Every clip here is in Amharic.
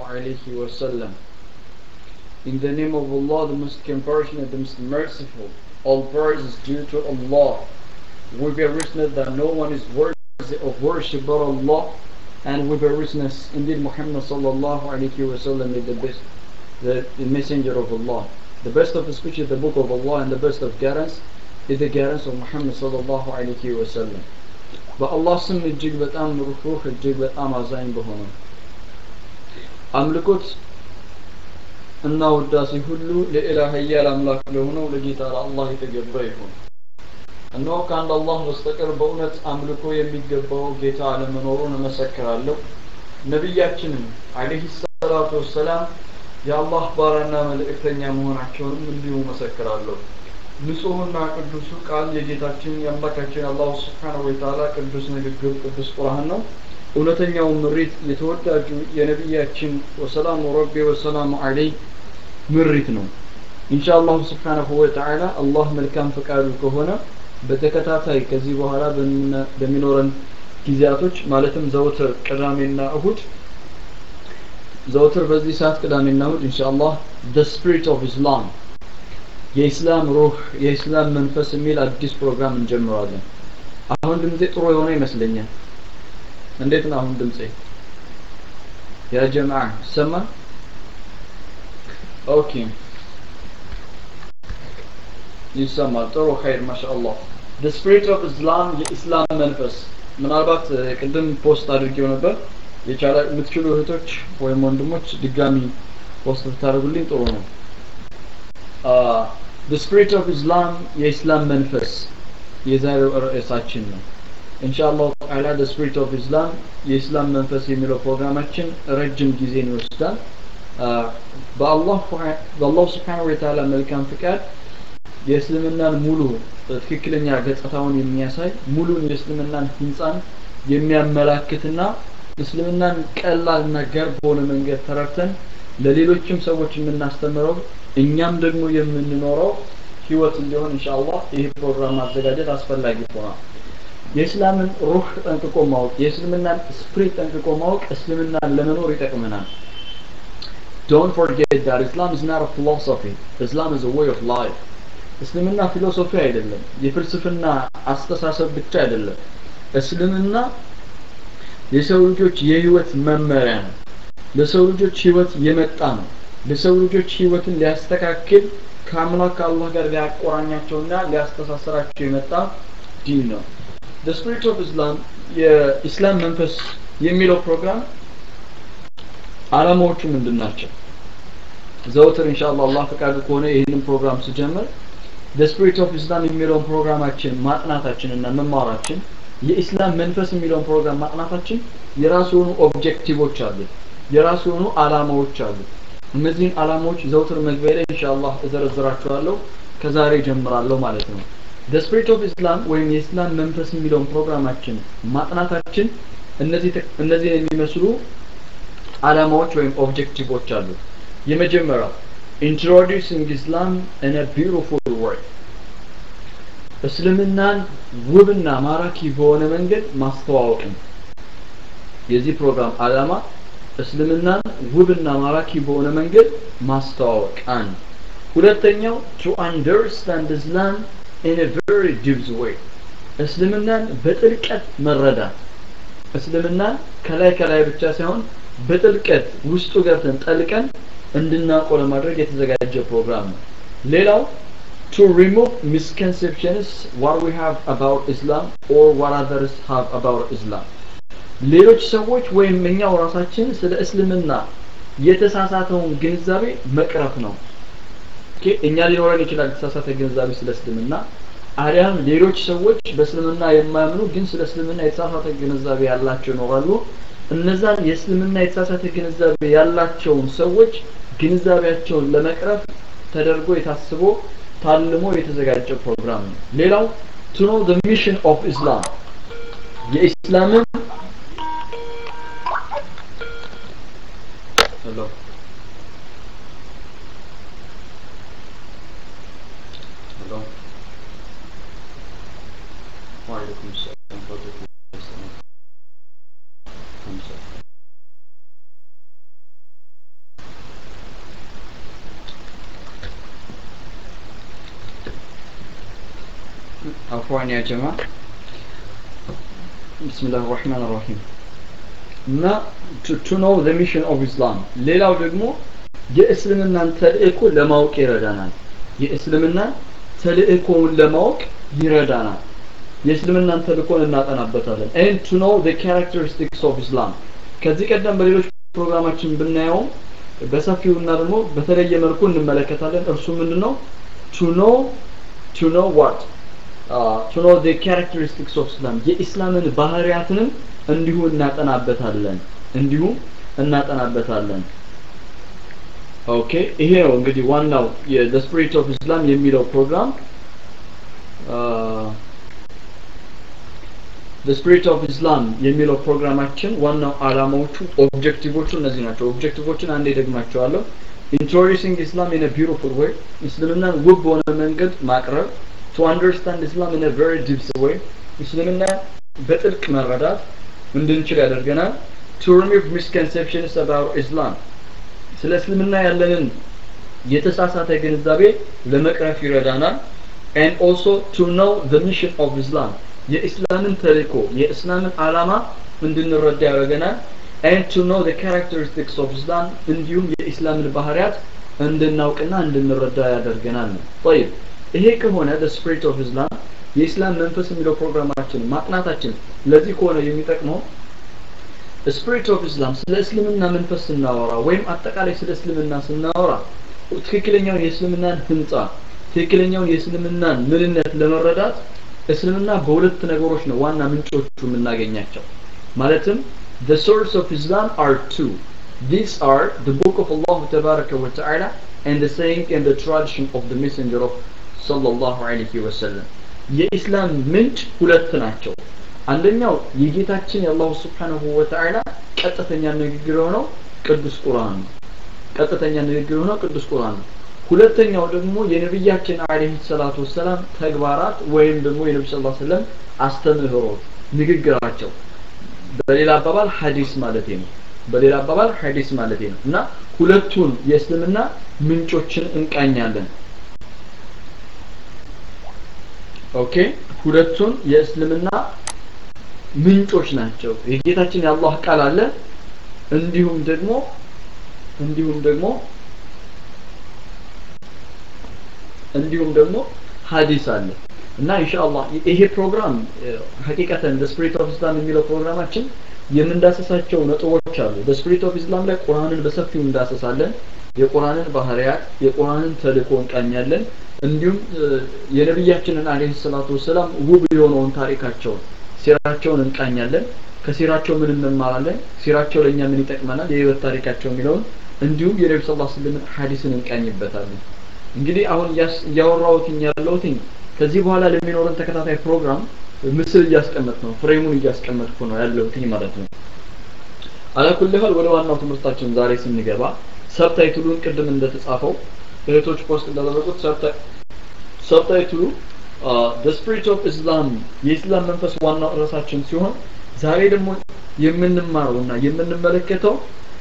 alayhi wa sallam. In the name of Allah, the most compassionate, the most merciful, all praise is due to Allah. We bear witness that no one is worthy of worship but Allah, and we bear witness indeed Muhammad sallallahu alayhi wa sallam is the best, the, the messenger of Allah. The best of speech is the book of Allah, and the best of guidance is the guidance of Muhammad sallallahu alayhi wa sallam. በአላህ ስም እጅግ በጣም ሩህሩህ እጅግ በጣም አዛኝ በሆነ አምልኮት እና ውዳሴ ሁሉ ለኢላህ ኃያል አምላክ ለሆነው ለጌታ ለአላህ የተገባ ይሁን። እነሆ ከአንድ አላህ በስተቀር በእውነት አምልኮ የሚገባው ጌታ አለመኖሩን እመሰክራለሁ። ነቢያችንም አለይሂ ሰላቱ ወሰላም የአላህ ባሪያና መልእክተኛ መሆናቸውንም እንዲሁ መሰክራለሁ። ንጹህና ቅዱሱ ቃል የጌታችን የአምላካችን አላሁ ስብሓነሁ ወተዓላ ቅዱስ ንግግር ቅዱስ ቁርአን ነው። እውነተኛው ምሪት የተወዳጁ የነቢያችን ወሰላሙ ረቢ ወሰላሙ አለይ ምሪት ነው። ኢንሻአላሁ ስብሓነሁ ወተዓላ አላህ መልካም ፈቃዱ ከሆነ በተከታታይ ከዚህ በኋላ በሚኖረን ጊዜያቶች ማለትም ዘውትር ቅዳሜና እሁድ ዘውትር በዚህ ሰዓት ቅዳሜና እሁድ ኢንሻአላህ the spirit of Islam የኢስላም ሩህ የኢስላም መንፈስ የሚል አዲስ ፕሮግራም እንጀምራለን። አሁን ድምጼ ጥሩ የሆነ ይመስለኛል። እንዴት ነው አሁን ድምጼ? ያ ጀማዓ ሰማ? ኦኬ ይሰማል። ጥሩ ኸይር ማሻአላህ። the spirit of Islam የኢስላም መንፈስ ምናልባት ቅድም ፖስት አድርጌው ነበር። የቻለ የምትችሉ እህቶች ወይም ወንድሞች ድጋሚ ፖስት ብታደርጉልኝ ጥሩ ነው። the spirit of Islam የኢስላም መንፈስ የዛሬው ርዕሳችን ነው። ኢንሻአላህ ተዓላ the spirit of Islam የኢስላም መንፈስ የሚለው ፕሮግራማችን ረጅም ጊዜን ይወስዳል። በአላህ በአላህ ስብሓነሁ ወተዓላ መልካም ፍቃድ የእስልምናን ሙሉ ትክክለኛ ገጽታውን የሚያሳይ ሙሉን የእስልምናን ህንፃን የሚያመላክትና እስልምናን ቀላልና ገር በሆነ መንገድ ተረድተን ለሌሎችም ሰዎች የምናስተምረው እኛም ደግሞ የምንኖረው ህይወት እንዲሆን ኢንሻአላህ ይህ ፕሮግራም ማዘጋጀት አስፈላጊ ሆኗል። የእስላምን ሩህ ጠንቅቆ ማወቅ የእስልምናን ስፕሪት ጠንቅቆ ማወቅ እስልምናን ለመኖር ይጠቅመናል። Don't forget that Islam is not a philosophy. Islam is a way of life. እስልምና ፊሎሶፊ አይደለም፣ የፍልስፍና አስተሳሰብ ብቻ አይደለም። እስልምና የሰው ልጆች የህይወት መመሪያ ነው። ለሰው ልጆች ህይወት የመጣ ነው። ለሰው ልጆች ህይወትን ሊያስተካክል ከአምላክ ከአላህ ጋር ሊያቆራኛቸውና ሊያስተሳስራቸው የመጣ ዲን ነው። the spirit of Islam የኢስላም መንፈስ የሚለው ፕሮግራም አላማዎቹ ምንድን ናቸው? ዘውትር ኢንሻአላህ አላህ ፈቃዱ ከሆነ ይህንን ፕሮግራም ስጀምር the spirit of Islam የሚለውን ፕሮግራማችን ማጥናታችን እና መማራችን የኢስላም መንፈስ የሚለውን ፕሮግራም ማጥናታችን የራሱ የሆኑ ኦብጀክቲቮች አሉት፣ የራሱ የሆኑ አላማዎች አሉት። እነዚህን አላማዎች ዘውትር መግቢያ ላይ ኢንሻአላህ እዘረዝራቸዋለሁ። ከዛሬ ጀምራለሁ ማለት ነው። the spirit of Islam ወይም የኢስላም መንፈስ የሚለውን ፕሮግራማችን ማጥናታችን እነዚህ እነዚህን የሚመስሉ አላማዎች ወይም ኦብጀክቲቮች አሉት። የመጀመሪያው introducing Islam in a beautiful way እስልምናን ውብና ማራኪ በሆነ መንገድ ማስተዋወቅ ነው። የዚህ ፕሮግራም አላማ እስልምናን ውብና ማራኪ በሆነ መንገድ ማስተዋወቅ አንድ። ሁለተኛው to understand Islam in a very deep way እስልምናን በጥልቀት መረዳት እስልምናን ከላይ ከላይ ብቻ ሳይሆን በጥልቀት ውስጡ ገብተን ጠልቀን እንድናውቀው ለማድረግ የተዘጋጀ ፕሮግራም ነው። ሌላው to remove misconceptions what we have about Islam or what others have about Islam ሌሎች ሰዎች ወይም እኛው ራሳችን ስለ እስልምና የተሳሳተውን ግንዛቤ መቅረፍ ነው። ኦኬ እኛ ሊኖረን ይችላል የተሳሳተ ግንዛቤ ስለ እስልምና አሊያም ሌሎች ሰዎች በእስልምና የማያምኑ ግን ስለ እስልምና የተሳሳተ ግንዛቤ ያላቸው ይኖራሉ። እነዛን የእስልምና የተሳሳተ ግንዛቤ ያላቸውን ሰዎች ግንዛቤያቸውን ለመቅረፍ ተደርጎ የታስቦ ታልሞ የተዘጋጀ ፕሮግራም ነው። ሌላው to know the mission of Islam የኢስላምን ሄሎ ሄሎ ወአለይኩም ሰላም ወራህመቱላሂ ወበረካቱህ አፍዋን ያ ጀማ ብስሚላህ ራህማን ራሂም እና ቱ ኖው ዘ ሚሽን ኦፍ ኢስላም ሌላው ደግሞ የእስልምናን ተልእኮ ለማወቅ ይረዳናል የእስልምና ተልእኮውን ለማወቅ ይረዳናል የእስልምናን ተልእኮን እናጠናበታለን and to know the characteristics of Islam ከዚህ ቀደም በሌሎች ፕሮግራማችን ብናየው በሰፊውና ደግሞ በተለየ መልኩ እንመለከታለን እርሱ ምንድነው to know to know what uh, to know the characteristics of Islam የኢስላምን ባህሪያትንም እንዲሁ እናጠናበታለን እንዲሁ እናጠናበታለን ኦኬ ይሄ ነው እንግዲህ ዋናው የዘ ስፒሪት ኦፍ ኢስላም የሚለው ፕሮግራም ዘ ስፒሪት ኦፍ ኢስላም የሚለው ፕሮግራማችን ዋናው አላማዎቹ ኦብጀክቲቮቹ እነዚህ ናቸው ኦብጀክቲቮችን አንዴ ደግማቸዋለሁ ኢንትሮዲሲንግ ኢስላም ኢን ቢዩቲፉል ዌይ እስልምናን ውብ በሆነ መንገድ ማቅረብ ቱ አንደርስታንድ ኢስላም ኢን ቨሪ ዲፕስ ዌይ እስልምና በጥልቅ መረዳት እንድንችል ያደርገናል ቱ ሪሙቭ ሚስኮንሴፕሽንስ አባውት ኢስላም ስለ እስልምና ያለንን የተሳሳተ ግንዛቤ ለመቅረፍ ይረዳናል and also to know the mission of Islam የኢስላምን ተልእኮ የእስላምን አላማ እንድንረዳ ያደርገናል and to know the characteristics of Islam እንዲሁም የኢስላምን ባህሪያት እንድናውቅና እንድንረዳ ያደርገናል ነው طيب ይሄ ከሆነ the spirit of Islam የኢስላም መንፈስ የሚለው ፕሮግራማችን ማጥናታችን ለዚህ ከሆነ የሚጠቅመው ስፒሪት ኦፍ ኢስላም ስለ እስልምና መንፈስ ስናወራ ወይም አጠቃላይ ስለ እስልምና ስናወራ ትክክለኛውን የእስልምናን ህንጻ ትክክለኛውን የእስልምናን ምንነት ለመረዳት እስልምና በሁለት ነገሮች ነው ዋና ምንጮቹ የምናገኛቸው ማለትም the source of Islam are two these are the book of Allah تبارك وتعالى and the saying and the tradition of the messenger of sallallahu alaihi wasallam የኢስላም ምንጭ ሁለት ናቸው አንደኛው የጌታችን የአላሁ ስብሓንሁ ወተዓላ ቀጥተኛ ንግግር የሆነው ቅዱስ ቁርአን ነው ቀጥተኛ ንግግር የሆነው ቅዱስ ቁርአን ነው ሁለተኛው ደግሞ የነቢያችን አለይሂ ሰላቱ ወሰላም ተግባራት ወይም ደግሞ የነቢ ስ ሰለም አስተምህሮት ንግግራቸው በሌላ አባባል ሀዲስ ማለት ነው በሌላ አባባል ሀዲስ ማለት ነው እና ሁለቱን የእስልምና ምንጮችን እንቃኛለን ኦኬ ሁለቱን የእስልምና ምንጮች ናቸው የጌታችን የአላህ ቃል አለ እንዲሁም ደግሞ እንዲሁም ደግሞ እንዲሁም ደግሞ ሀዲስ አለ እና ኢንሻአላህ ይሄ ፕሮግራም ሀቂቀተን the spirit of islam የሚለው ፕሮግራማችን የምንዳሰሳቸው ነጥቦች አሉ the spirit of islam ላይ ቁርአንን በሰፊው እንዳሰሳለን የቁርአንን ባህሪያት የቁርአንን ተልእኮ እንቃኛለን እንዲሁም የነቢያችንን አለይሂ ሰላቱ ወሰላም ውብ የሆነውን ታሪካቸውን ሲራቸውን እንቃኛለን ከሲራቸው ምን እንማራለን ሲራቸው ለእኛ ምን ይጠቅመናል የህይወት ታሪካቸው የሚለውን እንዲሁም የነቢ ስ ስልምን ሀዲስን እንቃኝበታለን እንግዲህ አሁን እያወራሁትኝ ያለሁትኝ ከዚህ በኋላ ለሚኖረን ተከታታይ ፕሮግራም ምስል እያስቀመጥ ነው ፍሬሙን እያስቀመጥኩ ነው ያለሁትኝ ማለት ነው አላኩልህል ወደ ዋናው ትምህርታችን ዛሬ ስንገባ ሰብታይትሉን ቅድም እንደተጻፈው እህቶች ፖስት እንዳደረጉት ሰብታይትሉ the spirit of Islam የኢስላም መንፈስ ዋናው ርዕሳችን ሲሆን ዛሬ ደግሞ የምንማረውና የምንመለከተው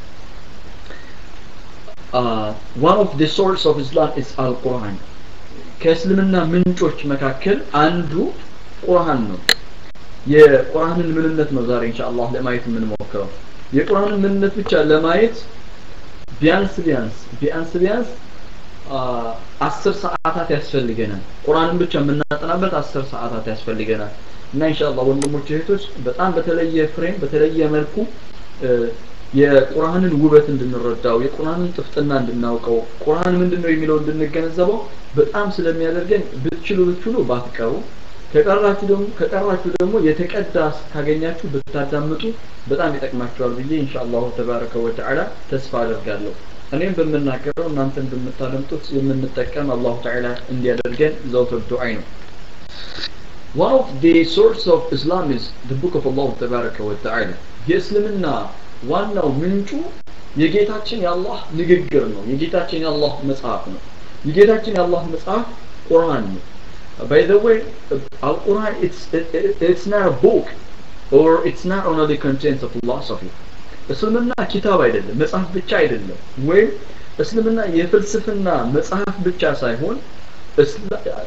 one of the source of Islam is Al-Quran ከእስልምና ምንጮች መካከል አንዱ ቁርአን ነው የቁርአንን ምንነት ነው ዛሬ ኢንሻአላህ ለማየት የምንሞክረው የቁርአንን ምንነት ብቻ ለማየት ቢያንስ ቢያንስ ቢያንስ ቢያንስ አስር ሰዓታት ያስፈልገናል ቁርአንን ብቻ የምናጠናበት አስር ሰዓታት ያስፈልገናል እና ኢንሻአላህ ወንድሞች እህቶች በጣም በተለየ ፍሬም በተለየ መልኩ የቁርአንን ውበት እንድንረዳው የቁርአንን ጥፍጥና እንድናውቀው ቁርአን ምንድነው የሚለው እንድንገነዘበው በጣም ስለሚያደርገን ብትችሉ ብትችሉ ባትቀሩ ከቀራችሁ ደግሞ ከቀራችሁ ደግሞ የተቀዳ ካገኛችሁ ብታዳምጡ በጣም ይጠቅማችኋል ብዬ ኢንሻአላህ ተባረከ ወተዓላ ተስፋ አደርጋለሁ እኔም በምናገረው እናንተን በምታደምጡት የምንጠቀም አላሁ ተዓላ እንዲያደርገን ዘውትር ዱዓይ ነው One of the source of Islam is the book of Allah ተባረከ ወተዓላ የእስልምና ዋናው ምንጩ የጌታችን የአላህ ንግግር ነው የጌታችን የአላህ መጽሐፍ ነው የጌታችን የአላህ መጽሐፍ ቁርአን ነው by the way al-quran it's it, it, it's not a book or it's not only the contents of philosophy እስልምና ኪታብ አይደለም መጽሐፍ ብቻ አይደለም ወይም እስልምና የፍልስፍና መጽሐፍ ብቻ ሳይሆን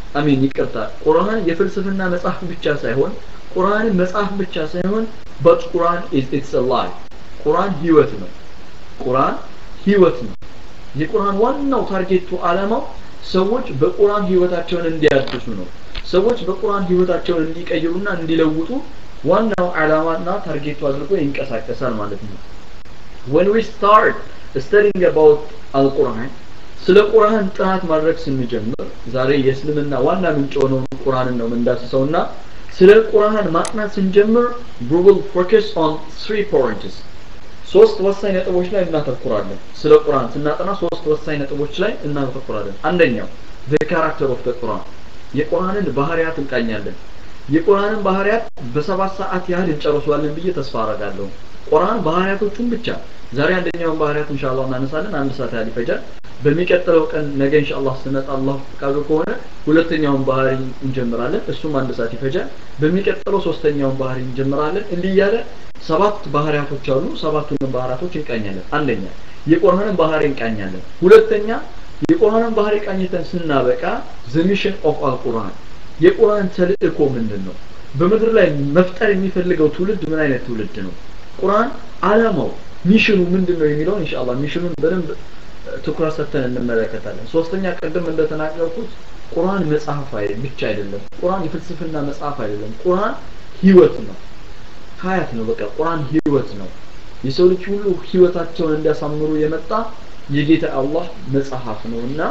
አሚን ይቅርታ ቁርአን የፍልስፍና መጽሐፍ ብቻ ሳይሆን ቁርአን መጽሐፍ ብቻ ሳይሆን but ቁርአን is it's a lie ቁርአን ህይወት ነው ቁርአን ህይወት ነው የቁርአን ዋናው ታርጌቱ ዓላማው ሰዎች በቁርአን ህይወታቸውን እንዲያድሱ ነው ሰዎች በቁርአን ህይወታቸውን እንዲቀይሩና እንዲለውጡ ዋናው ዓላማና ታርጌቱ አድርጎ ይንቀሳቀሳል ማለት ነው when we start studying about al-Quran ስለ ቁርአን ጥናት ማድረግ ስንጀምር ዛሬ የእስልምና ዋና ምንጭ የሆነውን ቁርአንን ነው የምንዳስሰውና ስለ ቁርአን ማጥናት ስንጀምር we will focus on three points ሶስት ወሳኝ ነጥቦች ላይ እናተኩራለን ስለ ቁርአን ስናጠና ሶስት ወሳኝ ነጥቦች ላይ እናተኩራለን አንደኛው the character of the Quran የቁርአንን ባህሪያት እንቃኛለን የቁርአንን ባህሪያት በሰባት ሰዓት ያህል እንጨርሷለን ብዬ ተስፋ አረጋለሁ ቁርአን ባህሪያቶቹን ብቻ ዛሬ አንደኛውን ባህሪያት ኢንሻአላህ እናነሳለን አንድ ሰዓት ያህል ይፈጃል በሚቀጥለው ቀን ነገ ኢንሻአላህ ስመጣ አላህ ፈቃዱ ከሆነ ሁለተኛውን ባህሪ እንጀምራለን እሱም አንድ ሰዓት ይፈጃል በሚቀጥለው ሶስተኛውን ባህሪ እንጀምራለን እንዲህ እያለ ሰባት ባህሪያቶች አሉ ሰባቱንም ባህሪያቶች እንቃኛለን አንደኛ የቁርአንን ባህሪ እንቃኛለን ሁለተኛ የቁርአንን ባህሪ ቃኝተን ስናበቃ the mission of al-Quran የቁርአን ተልእኮ ምንድን ነው በምድር ላይ መፍጠር የሚፈልገው ትውልድ ምን አይነት ትውልድ ነው ቁርአን አላማው ሚሽኑ ምንድን ነው የሚለውን ኢንሻአላህ ሚሽኑን በደንብ ትኩረት ሰጥተን እንመለከታለን ሶስተኛ ቅድም እንደተናገርኩት ቁርአን መጽሐፍ አይደለም ብቻ አይደለም ቁርአን የፍልስፍና መጽሐፍ አይደለም ቁርአን ህይወት ነው ሀያት ነው በቃ ቁርአን ህይወት ነው የሰው ልጅ ሁሉ ህይወታቸውን እንዲያሳምሩ የመጣ የጌታ አላህ መጽሐፍ ነውና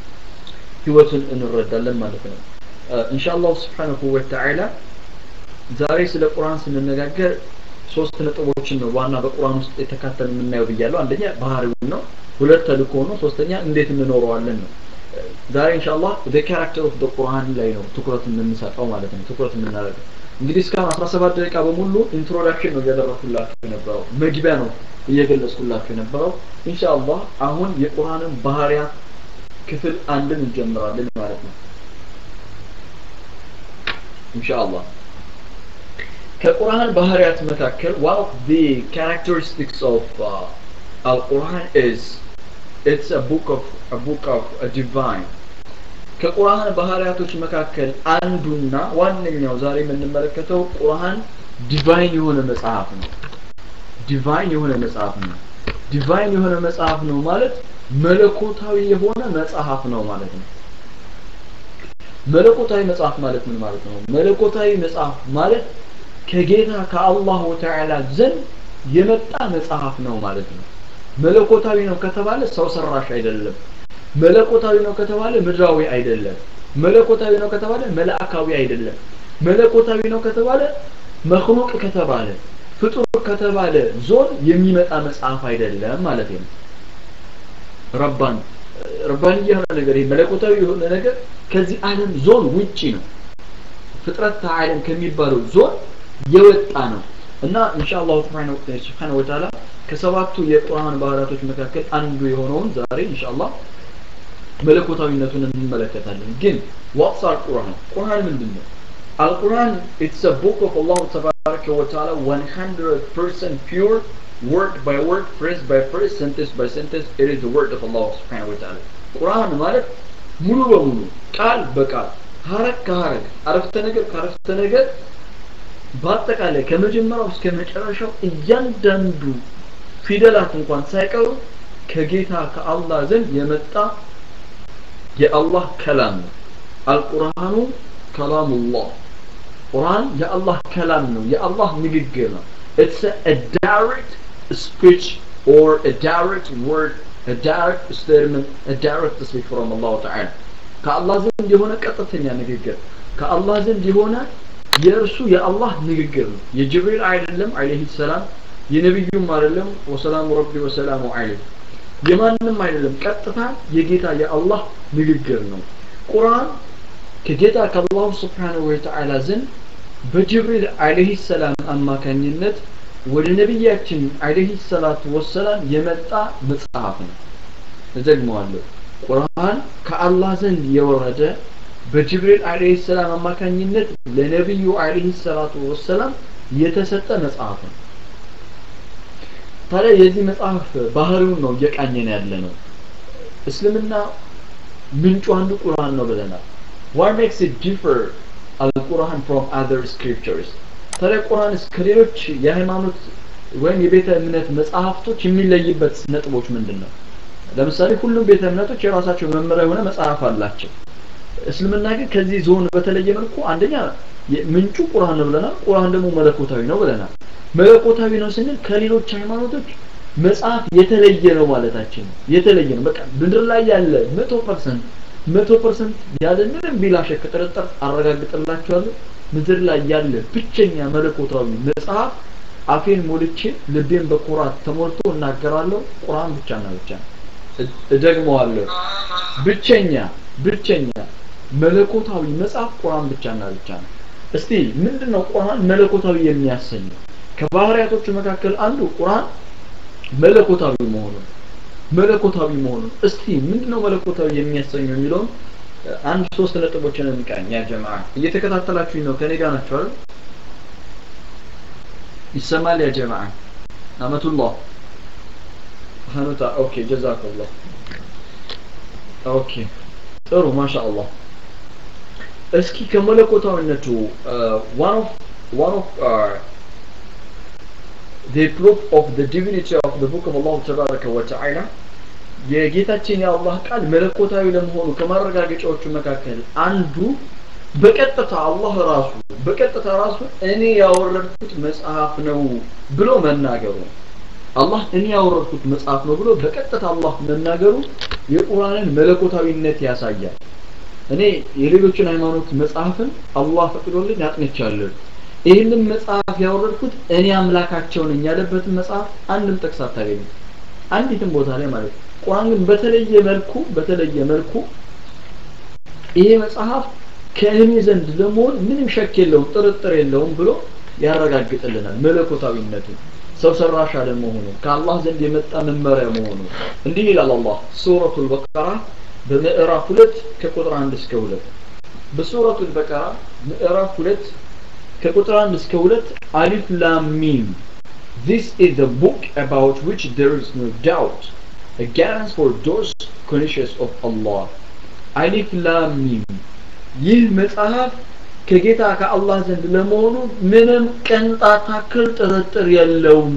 ህይወቱን እንረዳለን ማለት ነው ኢንሻአላህ ስብሓንሁ ወተዓላ ዛሬ ስለ ቁርአን ስንነጋገር ሶስት ነጥቦችን ነው ዋና በቁርአን ውስጥ የተካተለ የምናየው ብያለሁ አንደኛ ባህሪውን ነው ሁለት ተልእኮ ነው ሶስተኛ እንዴት እንኖረዋለን ነው ዛሬ ኢንሻአላህ the character of the ቁርአን ላይ ነው ትኩረት የምንሰጠው ማለት ነው ትኩረት የምናደርገው እንግዲህ እስካሁን 17 ደቂቃ በሙሉ ኢንትሮዳክሽን ነው እያደረኩላችሁ የነበረው መግቢያ ነው እየገለጽኩላችሁ የነበረው ኢንሻአላህ አሁን የቁርአንን ባህሪያት ክፍል አንድን እንጀምራለን ማለት ነው ኢንሻአላህ ከቁርአን ባህሪያት መካከል one of the characteristics of uh, Al-Quran is it's a book of a book of a divine ከቁርአን ባህሪያቶች መካከል አንዱና ዋነኛው ዛሬ የምንመለከተው ቁርአን ዲቫይን የሆነ መጽሐፍ ነው ዲቫይን የሆነ መጽሐፍ ነው ዲቫይን የሆነ መጽሐፍ ነው ማለት መለኮታዊ የሆነ መጽሐፍ ነው ማለት ነው መለኮታዊ መጽሐፍ ማለት ምን ማለት ነው መለኮታዊ መጽሐፍ ማለት ከጌታ ከአላሁ ተዓላ ዘንድ የመጣ መጽሐፍ ነው ማለት ነው መለኮታዊ ነው ከተባለ ሰው ሰራሽ አይደለም መለኮታዊ ነው ከተባለ ምድራዊ አይደለም መለኮታዊ ነው ከተባለ መላእካዊ አይደለም መለኮታዊ ነው ከተባለ መክሉቅ ከተባለ ፍጡር ከተባለ ዞን የሚመጣ መጽሐፍ አይደለም ማለት ነው ረባን ረባን የሆነ ነገር ይሄ መለኮታዊ የሆነ ነገር ከዚህ ዓለም ዞን ውጪ ነው ፍጥረት ዓለም ከሚባለው ዞን የወጣ ነው እና ኢንሻአላህ ሱብሓነሁ ወተዓላ ከሰባቱ የቁርአን ባህሪያቶች መካከል አንዱ የሆነውን ዛሬ ኢንሻአላህ መለኮታዊነቱን እንመለከታለን ግን ዋትስ አልቁርአን ቁርአን ምንድን ነው አልቁርአን ኢትስ አ ቡክ ኦፍ አላህ ተባረከ ወተዓላ 100% pure word by word phrase by phrase sentence by sentence it is the word of Allah subhanahu wa ta'ala ቁርአን ማለት ሙሉ በሙሉ ቃል በቃል ሀረግ ከሀረግ አረፍተ ነገር ከአረፍተ ነገር በአጠቃላይ ከመጀመሪያው እስከ መጨረሻው እያንዳንዱ ፊደላት እንኳን ሳይቀሩ ከጌታ ከአላህ ዘንድ የመጣ የአላህ ከላም ነው አልቁርአኑ ከላሙላህ ቁርአን የአላህ ከላም ነው የአላህ ንግግር ነው it's a, a direct speech or a direct word a direct statement a direct speech from Allah Ta'ala ከአላህ ዘንድ የሆነ ቀጥተኛ ንግግር ከአላህ ዘንድ የሆነ የእርሱ የአላህ ንግግር ነው የጅብሪል አይደለም አለይሂ ሰላም የነብዩም አይደለም ወሰላሙ ረቢ ወሰላሙ ዐለይሂ የማንም አይደለም ቀጥታ የጌታ የአላህ ንግግር ነው ቁርአን ከጌታ ከአላሁ ስብሓንሁ ወተዓላ ዘንድ በጅብሪል አለይሂ ሰላም አማካኝነት ወደ ነቢያችን አለይሂ ሰላቱ ወሰላም የመጣ መጽሐፍ ነው እዘግመዋለሁ ቁርአን ከአላህ ዘንድ የወረደ በጅብሪል አለይሂ ሰላም አማካኝነት ለነብዩ አለይሂ ሰላቱ ወሰላም የተሰጠ መጽሐፍ ነው ታዲያ የዚህ መጽሐፍ ባህሪውን ነው እየቃኘን ያለ ነው እስልምና ምንጩ አንዱ ቁርአን ነው ብለናል what makes it differ al-Quran from other scriptures ታዲያ ቁርአንስ ከሌሎች የሃይማኖት ወይም የቤተ እምነት መጽሐፍቶች የሚለይበት ነጥቦች ምንድን ነው ለምሳሌ ሁሉም ቤተ እምነቶች የራሳቸው መመሪያ የሆነ መጽሐፍ አላቸው እስልምና ግን ከዚህ ዞን በተለየ መልኩ አንደኛ ምንጩ ቁርአን ነው ብለናል ቁርአን ደግሞ መለኮታዊ ነው ብለናል መለኮታዊ ነው ስንል ከሌሎች ሃይማኖቶች መጽሐፍ የተለየ ነው ማለታችን ነው የተለየ ነው በቃ ምድር ላይ ያለ መቶ ፐርሰንት መቶ ፐርሰንት ያለ ምንም ቢላ ሸክ ጥርጥር አረጋግጥላችኋለሁ ምድር ላይ ያለ ብቸኛ መለኮታዊ መጽሐፍ አፌን ሞልቼ ልቤን በኩራት ተሞልቶ እናገራለሁ ቁርአን ብቻና ብቻ ነው እደግመዋለሁ ብቸኛ ብቸኛ መለኮታዊ መጽሐፍ ቁርአን ብቻና ብቻ ነው እስቲ ምንድነው ቁርአን መለኮታዊ የሚያሰኘው ከባህሪያቶቹ መካከል አንዱ ቁርአን መለኮታዊ መሆኑ መለኮታዊ መሆኑ እስቲ ምንድነው መለኮታዊ የሚያሰኘው የሚለውን አንድ ሶስት ነጥቦችን እንቃኝ ያ ጀማዓ እየተከታተላችሁኝ ነው ከኔ ጋር ናችሁ አይደል ይሰማል ያ ጀማዓ አመቱላህ ሀኑታ ኦኬ ጀዛከላህ ኦኬ ጥሩ ማሻአላህ እስኪ ከመለኮታዊነቱ one of one of uh, the proof of the divinity of the book of Allah ተባረከ ወተዓላ የጌታችን የአላህ ቃል መለኮታዊ ለመሆኑ ከማረጋገጫዎቹ መካከል አንዱ በቀጥታ አላህ ራሱ በቀጥታ ራሱ እኔ ያወረድኩት መጽሐፍ ነው ብሎ መናገሩ አላህ እኔ ያወረድኩት መጽሐፍ ነው ብሎ በቀጥታ አላህ መናገሩ የቁርአንን መለኮታዊነት ያሳያል እኔ የሌሎችን ሃይማኖት መጽሐፍን አላህ ፈቅዶልኝ አጥንቻለሁ ይህንን መጽሐፍ ያወረድኩት እኔ አምላካቸው ነኝ ያለበትን መጽሐፍ አንድም ጥቅስ አታገኙ አንዲትም ቦታ ላይ ማለት ነው ቁርአን ግን በተለየ መልኩ በተለየ መልኩ ይሄ መጽሐፍ ከእኔ ዘንድ ለመሆን ምንም ሸክ የለውም ጥርጥር የለውም ብሎ ያረጋግጥልናል መለኮታዊነቱን ሰው ሰራሽ አለመሆኑ ከአላህ ዘንድ የመጣ መመሪያ መሆኑ እንዲህ ይላል አላህ ሱረቱል በቀራ በምዕራፍ ሁለት ከቁጥር አንድ እስከ ሁለት በሱረቱል በቀራ ምዕራፍ ሁለት ከቁጥር አንድ እስከ ሁለት አሊፍ ላም ሚም This is the book about which there is no doubt, a guidance for those conscious of Allah. አሊፍ ላም ሚም ይህ መጽሐፍ ከጌታ ከአላህ ዘንድ ለመሆኑ ምንም ቅንጣት ታክል ጥርጥር የለውም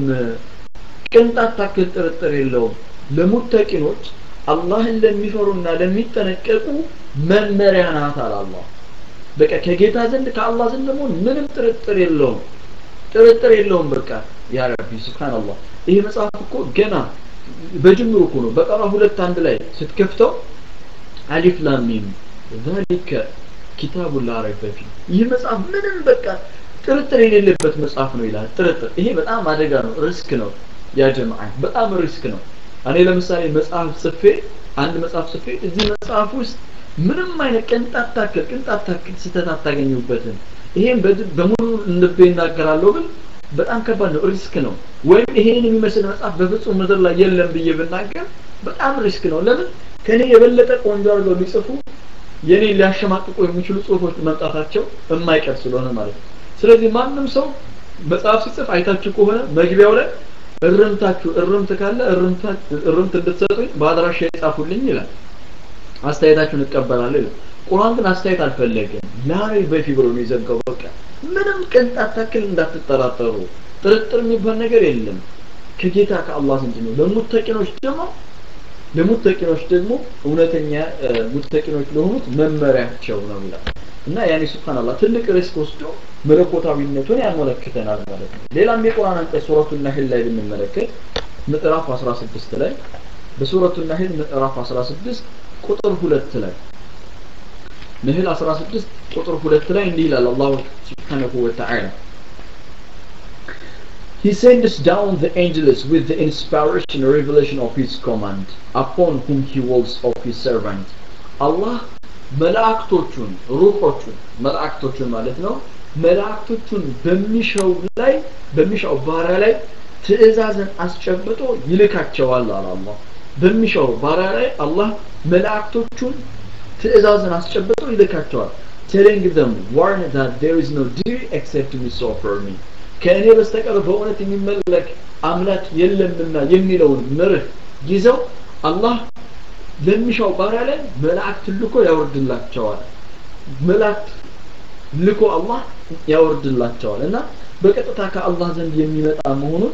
ቅንጣት ታክል ጥርጥር የለውም ለሙተቂኖች አላህን ለሚፈሩና ለሚጠነቀቁ መመሪያ ናት አለ አላህ በቃ ከጌታ ዘንድ ከአላህ ዘንድ ለመሆን ምንም ጥርጥር የለውም ጥርጥር የለውም በቃ ያ ረቢ ስብሓንላህ ይሄ መጽሐፍ እኮ ገና በጅምሩ እኮ ነው በቀራ ሁለት አንድ ላይ ስትከፍተው አሊፍ ላም ሚም ذلك ኪታቡ ላ ረይበ ፊህ ይህ መጽሐፍ ምንም በቃ ጥርጥር የሌለበት መጽሐፍ ነው ይላል ጥርጥር ይሄ በጣም አደጋ ነው ሪስክ ነው ያ ጀማዓ በጣም ሪስክ ነው እኔ ለምሳሌ መጽሐፍ ጽፌ አንድ መጽሐፍ ጽፌ እዚህ መጽሐፍ ውስጥ ምንም አይነት ቅንጣት ታክል ቅንጣት ታክል ስህተት አታገኙበትም ይሄን በሙሉ ልቤ እናገራለሁ ግን በጣም ከባድ ነው ሪስክ ነው ወይም ይሄን የሚመስል መጽሐፍ በፍጹም ምድር ላይ የለም ብዬ ብናገር በጣም ሪስክ ነው ለምን ከኔ የበለጠ ቆንጆ አድርገው ሊጽፉ የኔ ሊያሸማቅቁ የሚችሉ ጽሁፎች መምጣታቸው የማይቀር ስለሆነ ማለት ነው ስለዚህ ማንም ሰው መጽሐፍ ሲጽፍ አይታችሁ ከሆነ መግቢያው ላይ እርምታችሁ እርምት ካለ እርምት እንድትሰጡኝ በአድራሻ የጻፉልኝ ይላል አስተያየታችሁን እቀበላለሁ ይላል ቁርአን ግን አስተያየት አልፈለገም ላይ በፊ ብሎ ነው የዘጋው በቃ ምንም ቅንጣት ታክል እንዳትጠራጠሩ ጥርጥር የሚባል ነገር የለም ከጌታ ከአላህ ዘንድ ነው ለሙተቂኖች ደግሞ ለሙተቂኖች ደግሞ እውነተኛ ሙተቂኖች ለሆኑት መመሪያቸው ነው ይላል እና ያኔ ሱብሃንአላህ ትልቅ ሪስክ ወስዶ መለኮታዊነቱን ያመለክተናል ማለት ነው ሌላም የቁርአን አንቀጽ ሱረቱ ነህል ላይ ብንመለከት ምዕራፍ 16 ላይ በሱረቱ ነህል ምዕራፍ 16 ቁጥር 2 ላይ ነህል 16 ቁጥር 2 ላይ እንዲህ ይላል አላሁ ሱብሓነሁ ወተዓላ He sends down the angels with the inspiration and revelation of His command upon whom He wills of His servant. Allah መላእክቶቹን ሩሖቹን መላእክቶቹን ማለት ነው መላእክቶቹን በሚሻው ላይ በሚሻው ባሪያ ላይ ትእዛዝን አስጨብጦ ይልካቸዋል አለ አላህ በሚሻው ባሪያ ላይ አላህ መላእክቶቹን ትእዛዝን አስጨብጦ ይልካቸዋል telling them warn that there is no deity except me so for me ከእኔ በስተቀር በእውነት የሚመለክ አምላክ የለምና የሚለውን መርህ ይዘው አላህ ለሚሻው ባሪያ ላይ መላእክት ልኮ ያወርድላቸዋል መላእክት ልኮ አላህ ያወርድላቸዋል እና በቀጥታ ከአላህ ዘንድ የሚመጣ መሆኑን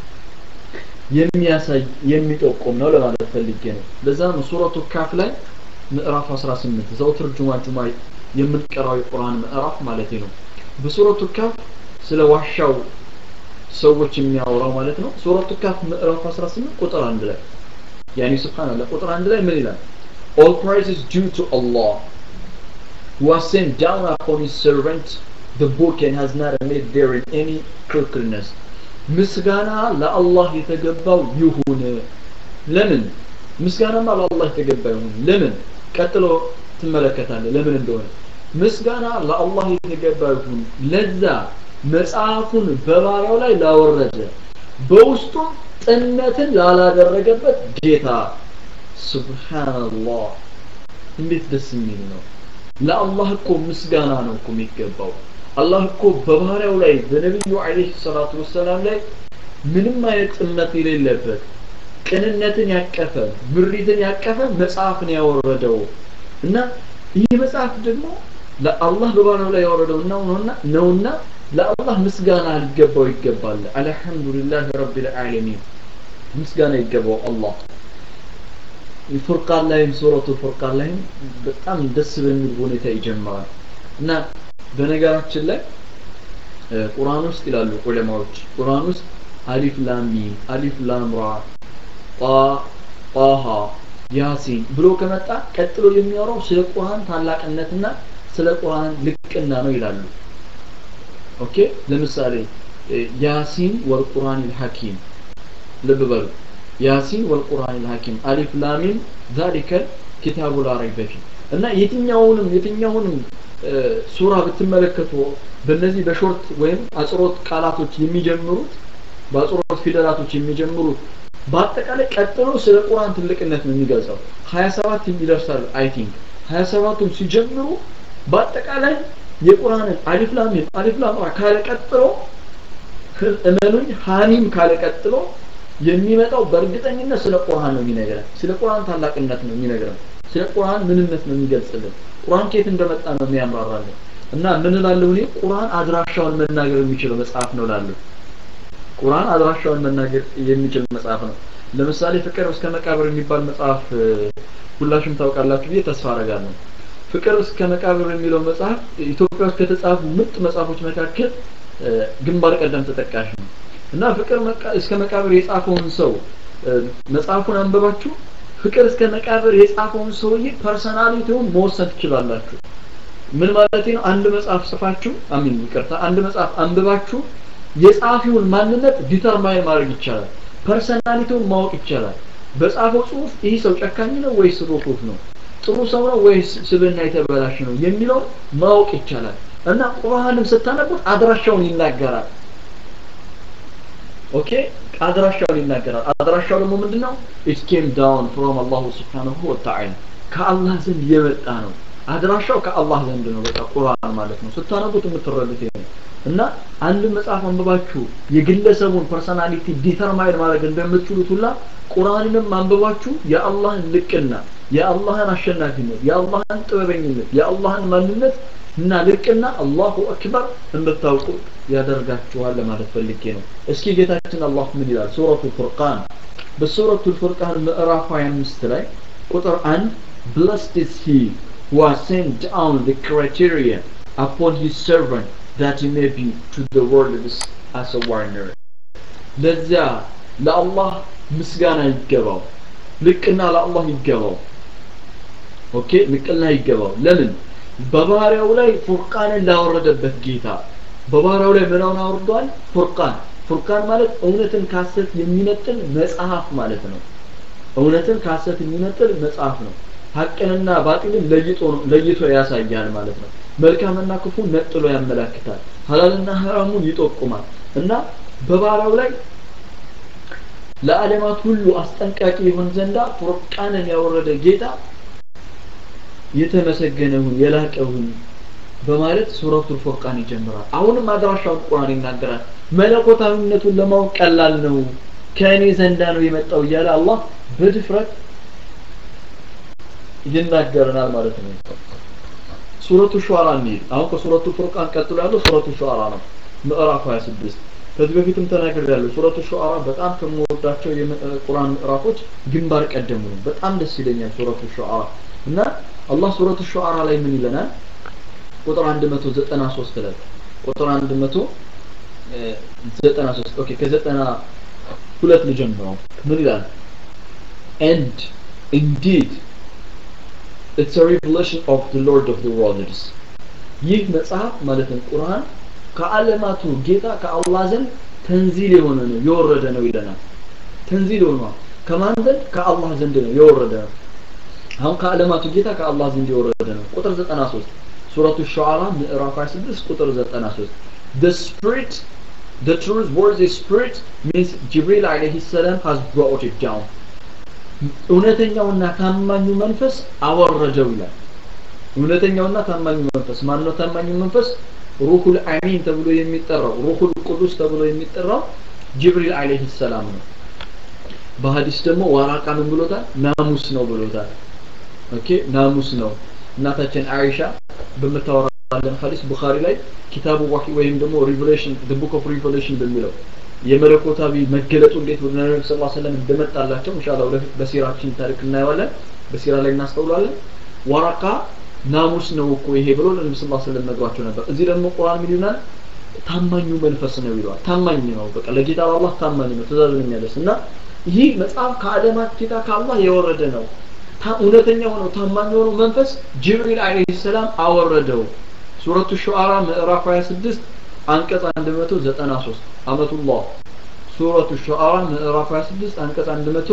የሚያሳይ የሚጠቁም ነው ለማለት ፈልጌ ነው ለዛ ነው ሱረቱ ካፍ ላይ ምዕራፍ 18 ዘውትር ጁማ ጁማ የምንቀራው የቁርአን ምዕራፍ ማለት ነው በሱረቱ ካፍ ስለ ዋሻው ሰዎች የሚያወራው ማለት ነው ሱረቱ ካፍ ምዕራፍ 18 ቁጥር 1 ላይ ያኒ ሱብሃንአላህ ቁጥር 1 ላይ ምን ይላል all praise is due to Allah who has sent down upon his servant the book and has not made therein any crookedness ምስጋና ለአላህ የተገባው ይሁን ለምን ምስጋናማ ለአላህ የተገባ ይሁን ለምን ቀጥሎ ትመለከታለህ ለምን እንደሆነ ምስጋና ለአላህ የተገባ ይሁን ለዛ መጽሐፉን በባሪያው ላይ ላወረደ በውስጡም ጥነትን ላላደረገበት ጌታ ሱብሃንአላህ እንዴት ደስ የሚል ነው ለአላህ እኮ ምስጋና ነው እኮ የሚገባው አላህ እኮ በባሪያው ላይ በነቢዩ አለይሂ ሰላቱ ወሰላም ላይ ምንም አይነት ጥመት የሌለበት ቅንነትን ያቀፈ ምሪትን ያቀፈ መጽሐፍን ያወረደው እና ይህ መጽሐፍ ደግሞ ለአላህ በባሪያው ላይ ያወረደው ነውና ነውና ለአላህ ምስጋና ሊገባው ይገባል አልহামዱሊላህ ረቢል ዓለሚን ምስጋና ይገባው አላህ ፉርቃን ላይም ሱረቱ ፉርቃን ላይም በጣም ደስ በሚል ሁኔታ ይጀምራል እና በነገራችን ላይ ቁርአን ውስጥ ይላሉ ዑለማዎች ቁርአን ውስጥ አሊፍ ላም ሚም አሊፍ ላም ራ ጣ ጣሃ ያሲን ብሎ ከመጣ ቀጥሎ የሚያወራው ስለ ቁርአን ታላቅነትና ስለ ቁርአን ልቅና ነው ይላሉ ኦኬ ለምሳሌ ያሲን ወልቁርአን ልሐኪም ልብ በሉ ያሲን ወልቁርአን ልሐኪም አሊፍ ላሚም ዛሊከ ኪታቡ ላ ረይበ ፊህ እና የትኛውንም የትኛውንም ሱራ ብትመለከቱ በእነዚህ በሾርት ወይም አጽሮት ቃላቶች የሚጀምሩት በአጽሮት ፊደላቶች የሚጀምሩት በአጠቃላይ ቀጥሎ ስለ ቁርአን ትልቅነት ነው የሚገልጸው 27 ይደርሳል አይ ቲንክ 27ቱም ሲጀምሩ በአጠቃላይ የቁርአንን አሊፍ ላም ሚም አሊፍ ላም ራ ካለ ቀጥሎ እመኑኝ ሐሚም ካለ ቀጥሎ የሚመጣው በእርግጠኝነት ስለ ቁርአን ነው የሚነግረን ስለ ቁርአን ታላቅነት ነው የሚነግረን ስለ ቁርአን ምንነት ነው የሚገልጽልን ቁርአን ከየት እንደመጣ ነው የሚያምራራልን እና ምን እላለሁ እኔ ቁርአን አድራሻውን መናገር የሚችለው መጽሐፍ ነው እላለሁ ቁርአን አድራሻውን መናገር የሚችል መጽሐፍ ነው ለምሳሌ ፍቅር እስከ መቃብር የሚባል መጽሐፍ ሁላችሁም ታውቃላችሁ ብዬ ተስፋ አረጋለሁ ፍቅር እስከ መቃብር የሚለው መጽሐፍ ኢትዮጵያ ውስጥ ከተጻፉ ምርጥ መጽሐፎች መካከል ግንባር ቀደም ተጠቃሽ ነው እና ፍቅር እስከ መቃብር የጻፈውን ሰው መጽሐፉን አንበባችሁ ፍቅር እስከ መቃብር የጻፈውን ሰውዬ ፐርሰናሊቲውን መወሰን ትችላላችሁ ምን ማለት ነው አንድ መጽሐፍ ጽፋችሁ አሚን ይቅርታ አንድ መጽሐፍ አንብባችሁ የጻፊውን ማንነት ዲተርማይን ማድረግ ይቻላል ፐርሰናሊቲውን ማወቅ ይቻላል በጻፈው ጽሁፍ ይህ ሰው ጨካኝ ነው ወይስ ሩህሩህ ነው ጥሩ ሰው ነው ወይስ ስብና የተበላሽ ነው የሚለው ማወቅ ይቻላል እና ቁርአንም ስታነቡት አድራሻውን ይናገራል ኦኬ አድራሻውን ይናገራል አድራሻው ደግሞ ምንድነው it came down from Allah subhanahu wa ta'ala ከአላህ ዘንድ የመጣ ነው አድራሻው ከአላህ ዘንድ ነው በቃ ቁርአን ማለት ነው ስታነቡት የምትረዱት ይሄ ነው እና አንድ መጽሐፍ አንብባችሁ የግለሰቡን ፐርሰናሊቲ ዲተርማይን ማድረግ እንደምትችሉት ሁላ ቁርአንንም አንብባችሁ የአላህን ልቅና የአላህን አሸናፊነት የአላህን ጥበበኝነት የአላህን ማንነት እና ልቅና አላሁ አክበር እንድታውቁ ያደርጋችኋል ለማለት ፈልጌ ነው እስኪ ጌታችን አላህ ምን ይላል ሱረቱ ፉርቃን በሱረቱ ፉርቃን ምዕራፍ 25 ላይ ቁጥር 1 blessed is he who has sent down the criteria upon his servant that he may be to the world as a warner ለዚያ ለአላህ ምስጋና ይገባው ልቅና ለአላህ ይገባው ኦኬ ልቅና ይገባው ለምን በባሪያው ላይ ፉርቃንን ላወረደበት ጌታ በባሪያው ላይ ምናውን አውርዷል ፉርቃን ፉርቃን ማለት እውነትን ካሰት የሚነጥል መጽሐፍ ማለት ነው እውነትን ካሰት የሚነጥል መጽሐፍ ነው ሀቅንና ባጢልን ለይቶ ለይቶ ያሳያል ማለት ነው መልካምና ክፉ ነጥሎ ያመላክታል ሀላልና ሐራሙን ይጠቁማል እና በባሪያው ላይ ለዓለማት ሁሉ አስጠንቃቂ ይሆን ዘንዳ ፉርቃንን ያወረደ ጌታ የተመሰገነውን የላቀውን በማለት ሱረቱል ፉርቃን ይጀምራል አሁንም አድራሻውን ቁርአን ይናገራል መለኮታዊነቱን ለማወቅ ቀላል ነው ከእኔ ዘንዳ ነው የመጣው እያለ አላህ በድፍረት ይናገረናል ማለት ነው ሱረቱ ሹዓራ እንሂድ አሁን ከሱረቱ ፉርቃን ቀጥሎ ያለው ሱረቱ ሹዓራ ነው ምዕራፍ 26 ከዚህ በፊትም ተናግሬያለሁ ሱረቱ ሹዓራ በጣም ከምወዳቸው የቁርአን ምዕራፎች ግንባር ቀደሙ ነው በጣም ደስ ይለኛል ሱረቱ ሹዓራ እና አላህ ሱረቱ ሹዓራ ላይ ምን ይለናል ቁጥር 193 ላይ ቁጥር 193 ኦኬ ከዘጠና ሁለት ልጀምረው ምን ይላል and indeed it's a revelation of the lord of the worlds ይህ መጽሐፍ ማለትም ቁርአን ከዓለማቱ ጌታ ከአላህ ዘንድ ተንዚል የሆነ ነው የወረደ ነው ይለናል ተንዚል ሆኗል ከማን ዘንድ ከአላህ ዘንድ ነው የወረደ ነው አሁን ከዓለማቱ ጌታ ከአላህ ዘንድ የወረደ ነው ቁጥር 93 ሱረቱ ሹዓራ ምዕራፍ 26 ቁጥር 93 the spirit the truth worthy spirit means Jibril alayhi salam has brought it down እውነተኛውና ታማኙ መንፈስ አወረደው ይላል እውነተኛውና ታማኙ መንፈስ ማን ነው ታማኙ መንፈስ ሩሁል አሚን ተብሎ የሚጠራው ሩሁል ቅዱስ ተብሎ የሚጠራው ጅብሪል አለይሂ ሰላም ነው በሐዲስ ደግሞ ዋራቃ ምን ብሎታል ናሙስ ነው ብሎታል ኦኬ ናሙስ ነው እናታችን አይሻ በምታወራለን ሐዲስ ቡኻሪ ላይ ኪታቡ ዋሂ ወይም ደግሞ ሪቨሌሽን the book of revelation በሚለው የመለኮታዊ መገለጡ እንዴት ወደ ነብዩ ሰለላሁ ዐለይሂ ወሰለም እንደመጣላቸው ኢንሻአላህ ወደፊት በሲራችን ታሪክ እናየዋለን በሲራ ላይ እናስተውላለን ዋራቃ ናሙስ ነው እኮ ይሄ ብሎ ለነብዩ ሰለላሁ ዐለይሂ ወሰለም ነግሯቸው ነበር እዚህ ደግሞ ቁርአን ምን ይላል ታማኙ መንፈስ ነው ይለዋል ታማኝ ነው በቃ ለጌታ አላህ ታማኝ ነው ትእዛዙን የሚያደርስ እና ይህ መጽሐፍ ከአለማት ጌታ ከአላህ የወረደ ነው እውነተኛ ሆነው ታማኝ የሆነው መንፈስ ጅብሪል አለይሂ ሰላም አወረደው ሱረቱ ሹዓራ ምዕራፍ 26 አንቀጽ 193 አመቱላህ ሱረቱ ሹዓራ ምዕራፍ 26 አንቀጽ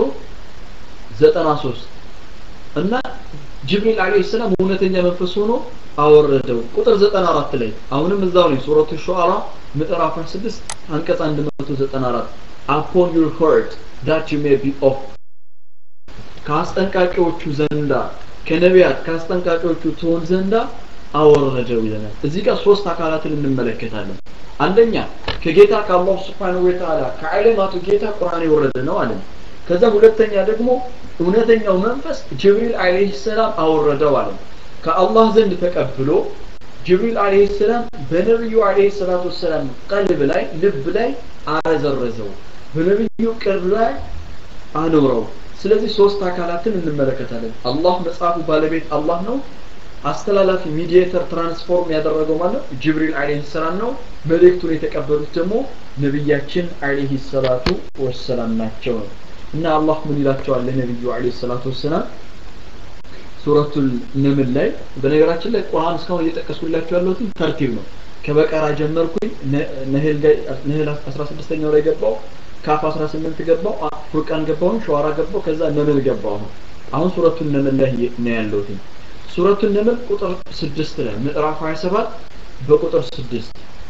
193 እና ጅብሪል አለይሂ ሰላም እውነተኛ መንፈስ ሆኖ አወረደው ቁጥር 94 ላይ አሁንም እዛው ላይ ሱረቱ ሹዓራ ምዕራፍ 26 አንቀጽ 194 upon your heart that you may be of ከአስጠንቃቂዎቹ ዘንዳ ከነቢያት ከአስጠንቃቂዎቹ ትሆን ዘንዳ አወረደው ይለናል እዚህ ጋር ሶስት አካላትን እንመለከታለን አንደኛ ከጌታ ከአላህ Subhanahu Wa Ta'ala ከዓለማቱ ጌታ ቁርአን የወረደ ነው አለን ከዛ ሁለተኛ ደግሞ እውነተኛው መንፈስ ጅብሪል አለይሂ ሰላም አወረደው አለን ከአላህ ዘንድ ተቀብሎ ጅብሪል አለይሂ ሰላም በነብዩ አለይሂ ሰላቱ ሰላም ቀልብ ላይ ልብ ላይ አረዘረዘው በነብዩ ቅርብ ላይ አኖረው ስለዚህ ሶስት አካላትን እንመለከታለን አላህ መጽሐፉ ባለቤት አላህ ነው አስተላላፊ ሚዲየተር ትራንስፎርም ያደረገው ማለት ጅብሪል አለይሂ ሰላም ነው መልእክቱን የተቀበሉት ደግሞ ነብያችን አለይሂ ሰላቱ ወሰላም ናቸው ነው እና አላህ ምን ይላቸዋል ለነብዩ አለይሂ ሰላቱ ወሰላም ሱረቱል ነምል ላይ በነገራችን ላይ ቁርአን እስካሁን እየጠቀስኩላችሁ ያለሁት ተርቲብ ነው ከበቀራ ጀመርኩኝ ነህል ነህል 16ኛው ላይ ገባው ካፍ 18 ገባው ፉርቃን ገባው ሸዋራ ገባው ከዛ ነምል ገባው አሁን ሱረቱን ነምል ላይ ነው ያለሁት ሱረቱን ነምል ቁጥር 6 ላይ ምዕራፍ 27 በቁጥር 6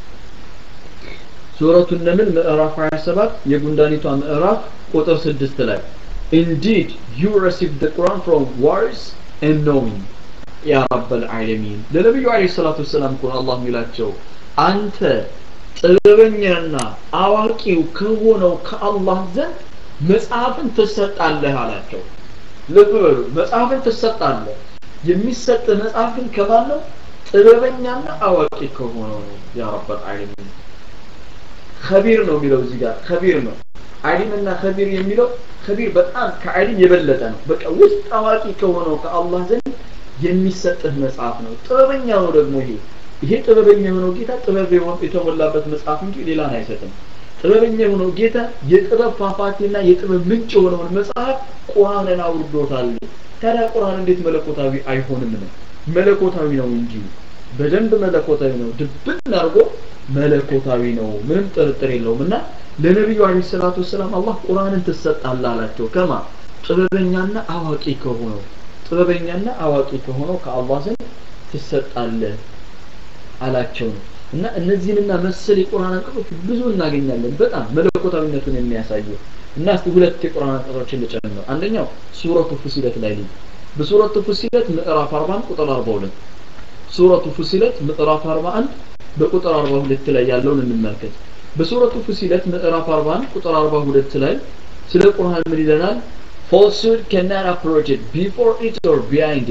ሱረቱን ነምል ምዕራፍ 27 የጉንዳኒቷ ምዕራፍ ቁጥር 6 ላይ indeed you received the Quran from wise and knowing ያ ረበል ዓለሚን ለነብዩ አለይሂ ሰላቱ ወሰላም እኮ አላህ የሚላቸው አንተ ጥበበኛና አዋቂው ከሆነው ከአላህ ዘንድ መጽሐፍን ትሰጣለህ አላቸው ልብ በሉ መጽሐፍን ትሰጣለህ የሚሰጥ መጽሐፍ ግን ከማን ነው ጥበበኛና አዋቂ ከሆነው ነው ያ ረበል ዓለሚን ከቢር ነው የሚለው እዚህ ጋር ከቢር ነው አሊምና ከቢር የሚለው ከቢር በጣም ከአሊም የበለጠ ነው በቃ ውስጥ አዋቂ ከሆነው ከአላህ ዘንድ የሚሰጥህ መጽሐፍ ነው ጥበበኛ ነው ደግሞ ይሄ ይሄ ጥበበኛ የሆነው ጌታ ጥበብ የተሞላበት መጽሐፍ እንጂ ሌላን አይሰጥም ጥበበኛ የሆነው ጌታ የጥበብ ፏፏቴና የጥበብ ምንጭ የሆነውን መጽሐፍ ቁርአንን አውርዶታል ታዲያ ቁርአን እንዴት መለኮታዊ አይሆንም ነው መለኮታዊ ነው እንጂ በደንብ መለኮታዊ ነው ድብን አድርጎ መለኮታዊ ነው ምንም ጥርጥር የለውም እና ለነቢዩ አለይሂ ሰላቱ ወሰላም አላህ ቁርአንን ትሰጣለህ አላቸው ከማ ጥበበኛና አዋቂ ከሆነው ጥበበኛና አዋቂ ከሆነው ከአላህ ዘንድ ትሰጣለህ አላቸው ነው እና እነዚህንና መሰል የቁርአን አንቀጾች ብዙ እናገኛለን በጣም መለኮታዊነቱን የሚያሳዩ እና እስቲ ሁለት የቁርአን አንቀጾችን ልጨምር አንደኛው ሱረቱ ፉሲለት ላይ ልይ በሱረቱ ፉሲለት ምዕራፍ 40 ቁጥር 42 ሱረቱ ፉሲለት ምዕራፍ 41 በቁጥር 42 ላይ ያለውን እንመልከት በሱረቱ ፉሲለት ምዕራፍ 41 ቁጥር 42 ላይ ስለ ቁርአን ምን ይለናል falsehood cannot approach it before it or behind it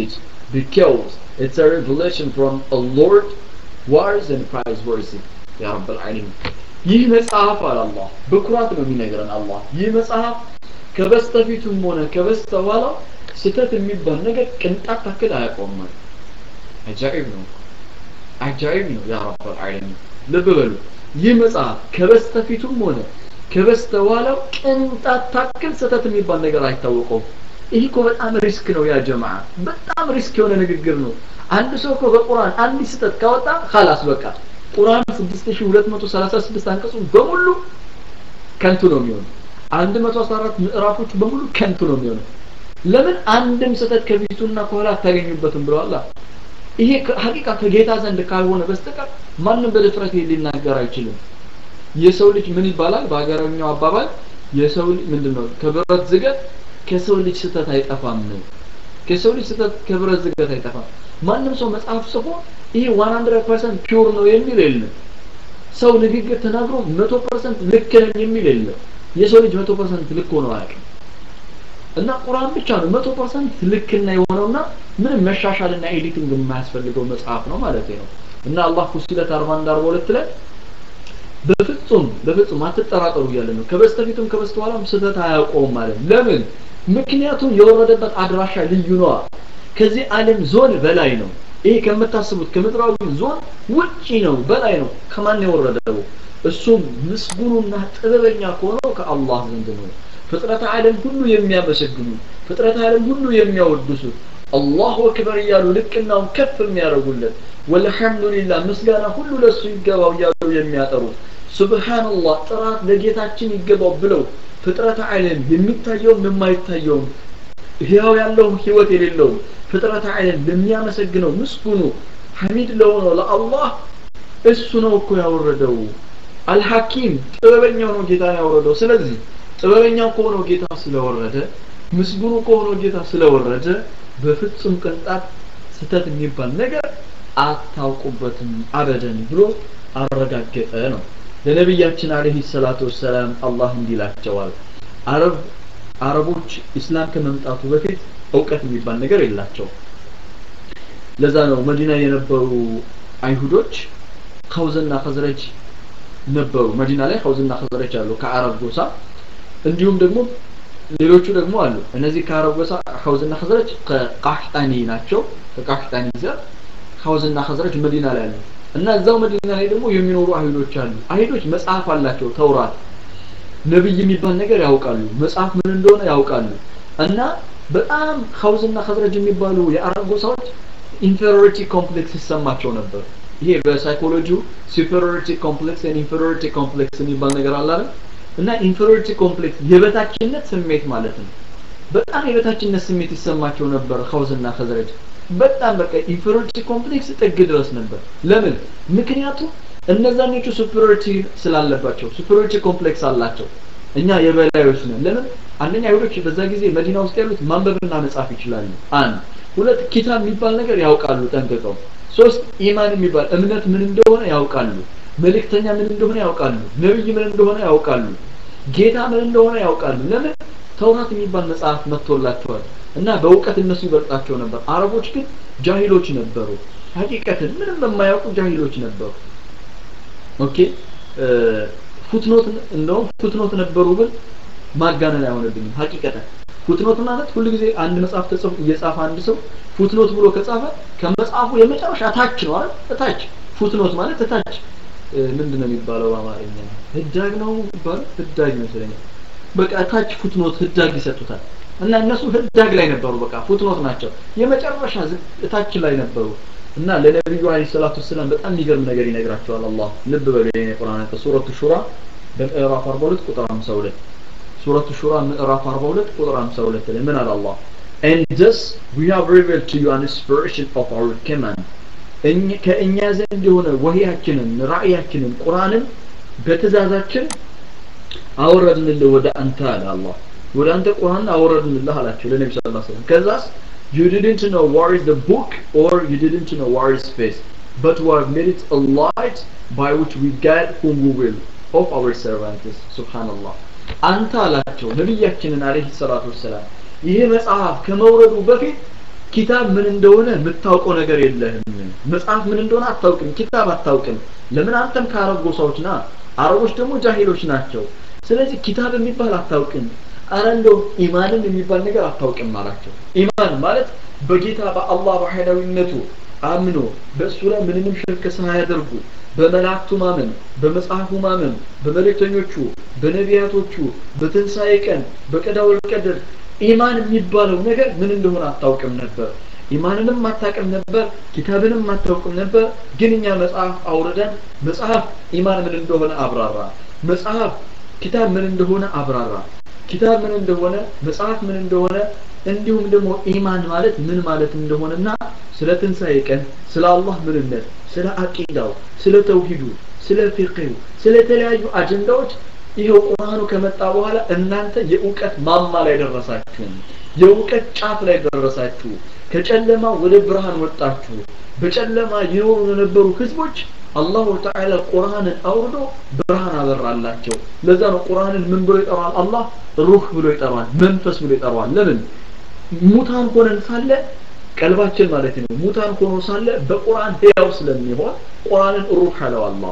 because it's a revelation from a Lord wise and praiseworthy ያ ረብ العالمين ይህ መጽሐፍ አለ አላህ በኩራት ነው የሚነግረን አላህ ይህ መጽሐፍ ከበስተፊቱም ሆነ ከበስተኋላው ስተት የሚባል ነገር ቅንጣት ታክል አያውቀውም ማለት አጃኢብ ነው አጃኢብ ነው ያ ረብ العالمين ልብ በሉ ይህ መጽሐፍ ከበስተፊቱም ሆነ ከበስተኋላው ቅንጣት ታክል ስተት የሚባል ነገር አይታወቀውም ይህ እኮ በጣም ሪስክ ነው ያ ጀማ በጣም ሪስክ የሆነ ንግግር ነው አንድ ሰው እኮ በቁርአን አንድ ስህተት ካወጣ خلاص በቃ ቁርአን 6236 አንቀጹ በሙሉ ከንቱ ነው የሚሆነው 114 ምዕራፎች በሙሉ ከንቱ ነው የሚሆነው ለምን አንድም ስህተት ከፊቱና ከኋላ አታገኙበትም ብለዋል ይሄ ሀቂቃ ከጌታ ዘንድ ካልሆነ በስተቀር ማንም በድፍረት ሊናገር አይችልም የሰው ልጅ ምን ይባላል በሀገረኛው አባባል የሰው ልጅ ምንድነው ከብረት ዝገት ከሰው ልጅ ስህተት አይጠፋም ከሰው ልጅ ስህተት ከብረት ዝገት አይጠፋም ማንም ሰው መጽሐፍ ጽፎ ይሄ 100% ፒውር ነው የሚል የለም ሰው ንግግር ተናግሮ 100% ልክ ነኝ የሚል የለም የሰው ልጅ 100% ልክ ሆኖ አያውቅም እና ቁርአን ብቻ ነው 100% ልክና የሆነውና ምንም መሻሻልና ኤዲቲንግ የማያስፈልገው መጽሐፍ ነው ማለት ነው እና አላህ ፉሲለት 41 42 ላይ በፍጹም በፍጹም አትጠራጠሩ እያለ ነው ከበስተፊቱም ከበስተኋላም ስህተት አያውቀውም ማለት ለምን ምክንያቱም የወረደበት አድራሻ ልዩ ነዋ ከዚህ ዓለም ዞን በላይ ነው ይሄ ከምታስቡት ከምድራዊ ዞን ውጪ ነው በላይ ነው ከማን የወረደው እሱም ምስጉኑና ጥበበኛ ከሆነው ከአላህ ዘንድ ነው ፍጥረት ዓለም ሁሉ የሚያመሰግኑ ፍጥረት ዓለም ሁሉ የሚያወድሱት አላሁ አክበር እያሉ ልቅናውን ከፍ የሚያደርጉለት ወልሐምዱሊላህ ምስጋና ሁሉ ለሱ ይገባው እያሉ የሚያጠሩት ሱብሃንአላህ ጥራት ለጌታችን ይገባው ብለው ፍጥረት ዓለም የሚታየውም የማይታየውም ህያው ያለውም ህይወት የሌለውም ፍጥረት ዓለም ለሚያመሰግነው ምስጉኑ ሐሚድ ለሆነው ለአላህ እሱ ነው እኮ ያወረደው አልሐኪም ጥበበኛው ነው ጌታ ያወረደው ስለዚህ ጥበበኛው ከሆነው ጌታ ስለወረደ ምስጉኑ ከሆነው ጌታ ስለወረደ በፍጹም ቅንጣት ስተት የሚባል ነገር አታውቁበትም አበደን ብሎ አረጋገጠ ነው ለነቢያችን አለህ ሰላቱ ወሰላም አላህ እንዲላቸዋል አረብ አረቦች ኢስላም ከመምጣቱ በፊት እውቀት የሚባል ነገር የላቸው ለዛ ነው መዲና የነበሩ አይሁዶች ከውዝና ከዝረጅ ነበሩ መዲና ላይ ከውዝና ከዝረጅ አሉ ከአረብ ጎሳ እንዲሁም ደግሞ ሌሎቹ ደግሞ አሉ እነዚህ ከአረብ ጎሳ ከውዝና ከዝረጅ ከቃህጣኒ ናቸው ከቃህጣኒ ዘር ከውዝና ከዝረጅ መዲና ላይ አሉ እና እዛው መዲና ላይ ደግሞ የሚኖሩ አይሁዶች አሉ አይሁዶች መጽሐፍ አላቸው ተውራት ነብይ የሚባል ነገር ያውቃሉ መጽሐፍ ምን እንደሆነ ያውቃሉ እና በጣም ኸውዝና ኸዝረጅ የሚባሉ የአረብ ጎሳዎች ኢንፌሪዮሪቲ ኮምፕሌክስ ይሰማቸው ነበር ይሄ በሳይኮሎጂው ሱፐሪዮሪቲ ኮምፕሌክስ ኤንድ ኢንፌሪዮሪቲ ኮምፕሌክስ የሚባል ነገር አለ አይደል እና ኢንፌሪዮሪቲ ኮምፕሌክስ የበታችነት ስሜት ማለት ነው በጣም የበታችነት ስሜት ይሰማቸው ነበር ኸውዝና ኸዝረጅ በጣም በቃ ኢንፌሪዮሪቲ ኮምፕሌክስ ጥግ ድረስ ነበር ለምን ምክንያቱም እነዛኞቹ ሱፐሪዮሪቲ ስላለባቸው ሱፐሪዮሪቲ ኮምፕሌክስ አላቸው እኛ የበላዮች ነን ለምን አንደኛ አይሁዶች በዛ ጊዜ መዲና ውስጥ ያሉት ማንበብና መጻፍ ይችላሉ አንድ ሁለት ኪታብ የሚባል ነገር ያውቃሉ ጠንቅቀው ሶስት ኢማን የሚባል እምነት ምን እንደሆነ ያውቃሉ መልእክተኛ ምን እንደሆነ ያውቃሉ ነብይ ምን እንደሆነ ያውቃሉ ጌታ ምን እንደሆነ ያውቃሉ ለምን ተውራት የሚባል መጽሐፍ መጥቶላቸዋል እና በእውቀት እነሱ ይበልጣቸው ነበር አረቦች ግን ጃሂሎች ነበሩ ሀቂቀትን ምንም የማያውቁ ጃሂሎች ነበሩ ኦኬ ፉትኖት እንደውም ፉትኖት ነበሩ ግን ማጋነን አይሆንብኝም ሀቂቀተን ፉትኖት ማለት ሁሉ ጊዜ አንድ መጽሐፍ ተጽፎ እየጻፈ አንድ ሰው ፉትኖት ብሎ ከጻፈ ከመጽሐፉ የመጨረሻ ታች ነው አይደል እታች ፉትኖት ማለት እታች ምንድነው የሚባለው በአማርኛ ህዳግ ነው የሚባለው ህዳግ ይመስለኛል በቃ እታች ፉትኖት ህዳግ ይሰጡታል እና እነሱ ህዳግ ላይ ነበሩ በቃ ፉትኖት ናቸው የመጨረሻ እታች ላይ ነበሩ እና ለነብዩ አለይሂ ሰላቱ ሰላም በጣም የሚገርም ነገር ይነግራቸዋል አላህ ልብ በሉ የኔ ቁርአን ሱረቱ ሹራ በምዕራፍ 42 ቁጥር 52 ሱረቱ ሹራ ምዕራፍ 42 ቁጥር 52 ላይ ምን አለ አላህ and thus we have revealed to you an inspiration of our command ከእኛ ዘንድ የሆነ ወህያችንን ራእያችንን ቁርአንን በትእዛዛችን አወረድንልህ ወደ አንተ አለ አላህ ወደ አንተ ቁርአን አወረድንልህ አላቸው ለነቢ ስ ሰለም ከዛስ you didn't know what is the book or you didn't know what is space but we have made it a light by which we guide whom we will of our servants subhanallah አንተ አላቸው ነቢያችንን አለህ ሰላቱ ወሰላም ይህ መጽሐፍ ከመውረዱ በፊት ኪታብ ምን እንደሆነ የምታውቀው ነገር የለህም መጽሐፍ ምን እንደሆነ አታውቅም ኪታብ አታውቅም ለምን አንተም ከአረብ ጎሳዎች ና አረቦች ደግሞ ጃሂሎች ናቸው ስለዚህ ኪታብ የሚባል አታውቅም አረ እንደው ኢማንም የሚባል ነገር አታውቅም አላቸው ኢማን ማለት በጌታ በአላህ በኃይላዊነቱ አምኖ በእሱ ላይ ምንንም ሽርክ ሳያደርጉ በመላእክቱ ማመን በመጽሐፉ ማመን በመልእክተኞቹ በነቢያቶቹ በትንሣኤ ቀን በቀዳውል ቀድር ኢማን የሚባለው ነገር ምን እንደሆነ አታውቅም ነበር ኢማንንም አታውቅም ነበር ኪታብንም አታውቅም ነበር ግን እኛ መጽሐፍ አውርደን መጽሐፍ ኢማን ምን እንደሆነ አብራራ መጽሐፍ ኪታብ ምን እንደሆነ አብራራ ኪታብ ምን እንደሆነ መጽሐፍ ምን እንደሆነ እንዲሁም ደግሞ ኢማን ማለት ምን ማለት እንደሆነና ስለ ትንሣኤ ቀን ስለ አላህ ምንነት ስለ አቂዳው ስለ ተውሂዱ ስለ ፊቅሁ ስለ ተለያዩ አጀንዳዎች ይኸው ቁርአኑ ከመጣ በኋላ እናንተ የእውቀት ማማ ላይ ደረሳችሁ የእውቀት ጫፍ ላይ ደረሳችሁ ከጨለማ ወደ ብርሃን ወጣችሁ በጨለማ ይኖሩ የነበሩ ህዝቦች አላሁ ተዓላ ቁርአንን አውርዶ ብርሃን አበራላቸው ለዛ ነው ቁርአንን ምን ብሎ ይጠራዋል አላህ ሩህ ብሎ ይጠራዋል መንፈስ ብሎ ይጠራዋል ለምን ሙታን ሆነን ሳለ ቀልባችን ማለት ነው ሙታን ሆኖ ሳለ በቁርአን ህያው ስለሚሆን ቁርአንን ሩህ አለው አላህ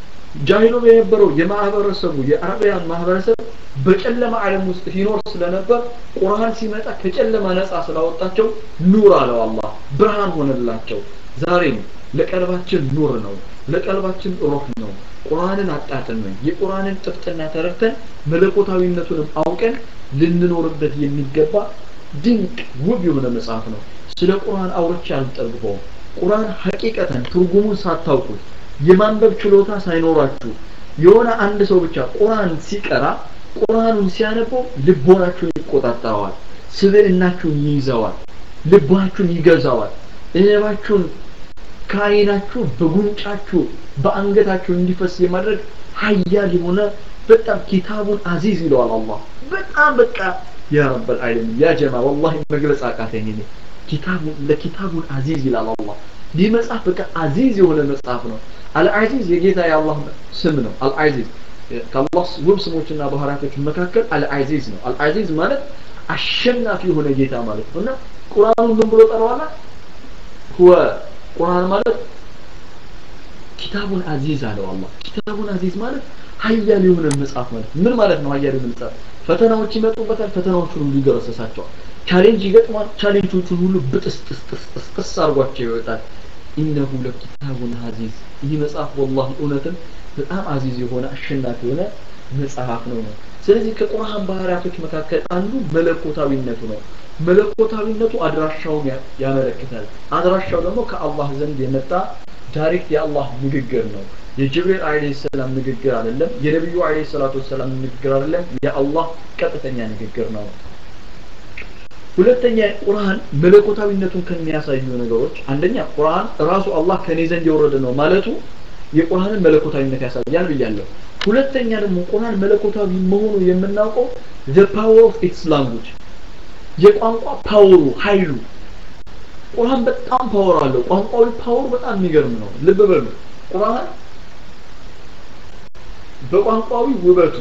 ጃሂሉ የነበረው የማህበረሰቡ የአረቢያን ማህበረሰብ በጨለማ ዓለም ውስጥ ሲኖር ስለነበር ቁርአን ሲመጣ ከጨለማ ነፃ ስላወጣቸው ኑር አለው አላህ ብርሃን ሆነላቸው ዛሬም ለቀልባችን ኑር ነው ለቀልባችን ሩህ ነው ቁርአንን አጣጥመን የቁርአንን ጥፍጥና ተረድተን መለኮታዊነቱንም አውቀን ልንኖርበት የሚገባ ድንቅ ውብ የሆነ መጽሐፍ ነው ስለ ቁርአን አውርቼ አልጠግበውም ቁርአን ሐቂቀተን ትርጉሙን ሳታውቁት የማንበብ ችሎታ ሳይኖራችሁ የሆነ አንድ ሰው ብቻ ቁርአን ሲቀራ ቁርአኑን ሲያነበው ልቦናችሁን ይቆጣጠረዋል ስብዕናችሁን ይይዘዋል ልባችሁን ይገዛዋል እባችሁን ከአይናችሁ በጉንጫችሁ በአንገታችሁ እንዲፈስ የማድረግ ሀያል የሆነ በጣም ኪታቡን አዚዝ ይለዋል አላህ በጣም በቃ ያ ረበል ዓለሚን ያ ጀማ ወላሂ መግለጽ አቃተኝ እኔ ኪታቡን ለኪታቡን አዚዝ ይላል አላህ ይህ መጽሐፍ በቃ አዚዝ የሆነ መጽሐፍ ነው አልዓዚዝ የጌታ የአላህ ስም ነው አልዓዚዝ ከአላህ ውብ ስሞችና ባህሪያቶች መካከል አልዓዚዝ ነው አልዓዚዝ ማለት አሸናፊ የሆነ ጌታ ማለት ነው እና ቁርአኑን ምን ብሎ ጠራዋላ ሁወ ቁርአን ማለት ኪታቡን አዚዝ አለው አላህ ኪታቡን አዚዝ ማለት ሀያል የሆነ መጽሐፍ ማለት ምን ማለት ነው ሀያል የሆነ መጽሐፍ ፈተናዎች ይመጡበታል ፈተናዎቹን ሁሉ ይገረሰሳቸዋል ቻሌንጅ ይገጥማል ቻሌንጆቹን ሁሉ ብጥስጥስጥስጥስ አርጓቸው ይወጣል ኢነሁ ለኪታቡን አዚዝ ይህ መጽሐፍ ወላሂ እውነትም በጣም አዚዝ የሆነ አሸናፊ የሆነ መጽሐፍ ነው ነው ስለዚህ ከቁርአን ባህሪያቶች መካከል አንዱ መለኮታዊነቱ ነው መለኮታዊነቱ አድራሻውን ያመለክታል አድራሻው ደግሞ ከአላህ ዘንድ የመጣ ዳይሬክት የአላህ ንግግር ነው የጅብሪል አለይሂ ሰላም ንግግር አይደለም የነብዩ አለይሂ ሰላቱ ሰላም ንግግር አይደለም የአላህ ቀጥተኛ ንግግር ነው ሁለተኛ ቁርአን መለኮታዊነቱን ከሚያሳዩ ነገሮች አንደኛ ቁርአን ራሱ አላህ ከኔ ዘንድ የወረደ ነው ማለቱ የቁርአንን መለኮታዊነት ያሳያል ብያለሁ ሁለተኛ ደግሞ ቁርአን መለኮታዊ መሆኑ የምናውቀው the power of its language የቋንቋ ፓወሩ ኃይሉ ቁርአን በጣም ፓወር አለው ቋንቋዊ ፓወር በጣም የሚገርም ነው ልብ በሉ ቁርአን በቋንቋዊ ውበቱ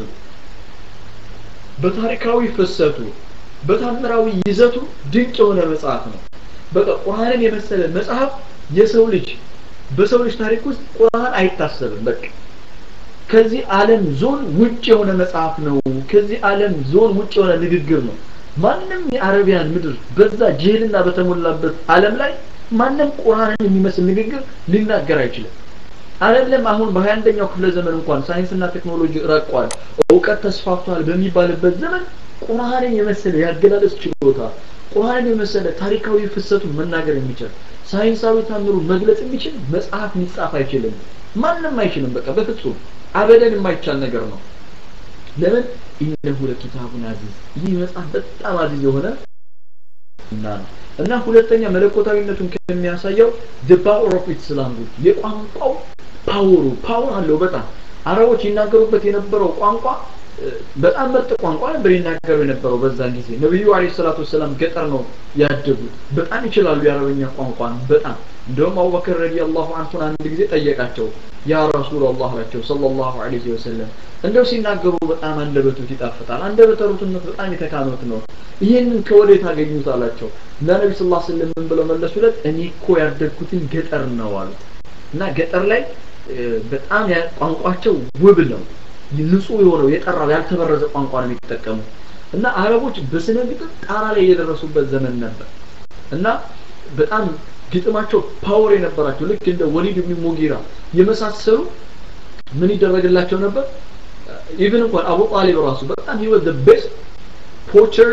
በታሪካዊ ፍሰቱ በታምራዊ ይዘቱ ድንቅ የሆነ መጽሐፍ ነው በቃ ቁርአንን የመሰለ መጽሐፍ የሰው ልጅ በሰው ልጅ ታሪክ ውስጥ ቁርአን አይታሰብም በቃ ከዚህ ዓለም ዞን ውጭ የሆነ መጽሐፍ ነው ከዚህ ዓለም ዞን ውጭ የሆነ ንግግር ነው ማንም የአረቢያን ምድር በዛ ጅህልና በተሞላበት ዓለም ላይ ማንም ቁርአንን የሚመስል ንግግር ሊናገር አይችልም አይደለም አሁን በሀያ አንደኛው ክፍለ ዘመን እንኳን ሳይንስና ቴክኖሎጂ ረቋል እውቀት ተስፋፍቷል በሚባልበት ዘመን ቁርአንን የመሰለ ያገላለጽ ችሎታ ቁርአንን የመሰለ ታሪካዊ ፍሰቱን መናገር የሚችል ሳይንሳዊ ታምሩ መግለጽ የሚችል መጽሐፍ ሊጻፍ አይችልም ማንም አይችልም በቃ በፍጹም አበደን የማይቻል ነገር ነው ለምን ኢነሁ ለኪታቡን አዚዝ ይህ መጽሐፍ በጣም አዚዝ የሆነ እና ነው እና ሁለተኛ መለኮታዊነቱን ከሚያሳየው the power of its language የቋንቋው ፓወሩ ፓወር አለው በጣም አረቦች ይናገሩበት የነበረው ቋንቋ በጣም ምርጥ ቋንቋ ነበር ይናገሩ የነበረው በዛን ጊዜ ነብዩ አለይሂ ሰላቱ ወሰላም ገጠር ነው ያደጉት በጣም ይችላሉ የአረበኛ ቋንቋን በጣም እንደውም አቡበክር ረዲየላሁ አንሁን አንድ ጊዜ ጠየቃቸው ያ ረሱላላህ አላቸው ሰለላሁ ዐለይሂ ወሰለም እንደው ሲናገሩ በጣም አንደበቱት ይጣፍጣል አንደበተ ርቱዕነት በጣም የተካኑት ነው ይህንን ከወዴት አገኙት አላቸው እና ነቢ ስ ላ ስለም ምን ብለው መለሱለት እኔ እኮ ያደግኩትን ገጠር ነው አሉት እና ገጠር ላይ በጣም ቋንቋቸው ውብ ነው ንጹህ የሆነው የጠራው ያልተበረዘ ቋንቋ ነው የሚጠቀሙ እና አረቦች በስነ ግጥም ጣራ ላይ የደረሱበት ዘመን ነበር እና በጣም ግጥማቸው ፓወር የነበራቸው ልክ እንደ ወሊድ ብን ሙጊራ የመሳሰሉ ምን ይደረግላቸው ነበር ኢቭን እንኳን አቡ ጣሊብ ራሱ በጣም ህይወት the best poacher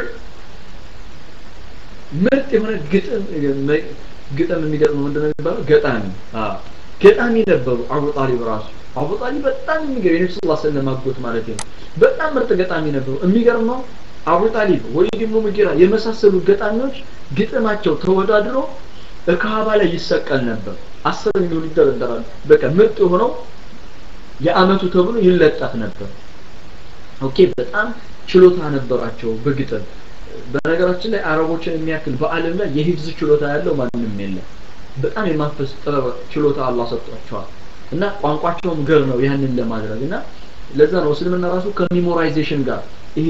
ምርጥ የሆነ ግጥም ግጥም የሚገጥሙ ምንድነው የሚባለው ገጣሚ ገጣሚ ነበሩ አቡ ጣሊብ ራሱ አቡ ጣሊብ በጣም የሚገርም የነብዩ ሰለላሁ ዐለይሂ ወሰለም አጎት ማለት ነው በጣም ምርጥ ገጣሚ ነበሩ የሚገርመው አቡ ጣሊብ ወሊድ ኢብኑ ሙጊራ የመሳሰሉ ገጣሚዎች ግጥማቸው ተወዳድሮ በካባ ላይ ይሰቀል ነበር አስር የሚሆኑ ይደረደራሉ በቃ ምርጥ የሆነው የአመቱ ተብሎ ይለጠፍ ነበር ኦኬ በጣም ችሎታ ነበራቸው በግጥም በነገራችን ላይ አረቦችን የሚያክል በአለም ላይ የሂፍዝ ችሎታ ያለው ማንም የለም በጣም የማፈስ ጥበብ ችሎታ አላህ ሰጥቷቸዋል እና ቋንቋቸውም ገር ነው ያንን ለማድረግ እና ለዛ ነው እስልምና ራሱ ከሚሞራይዜሽን ጋር ይሄ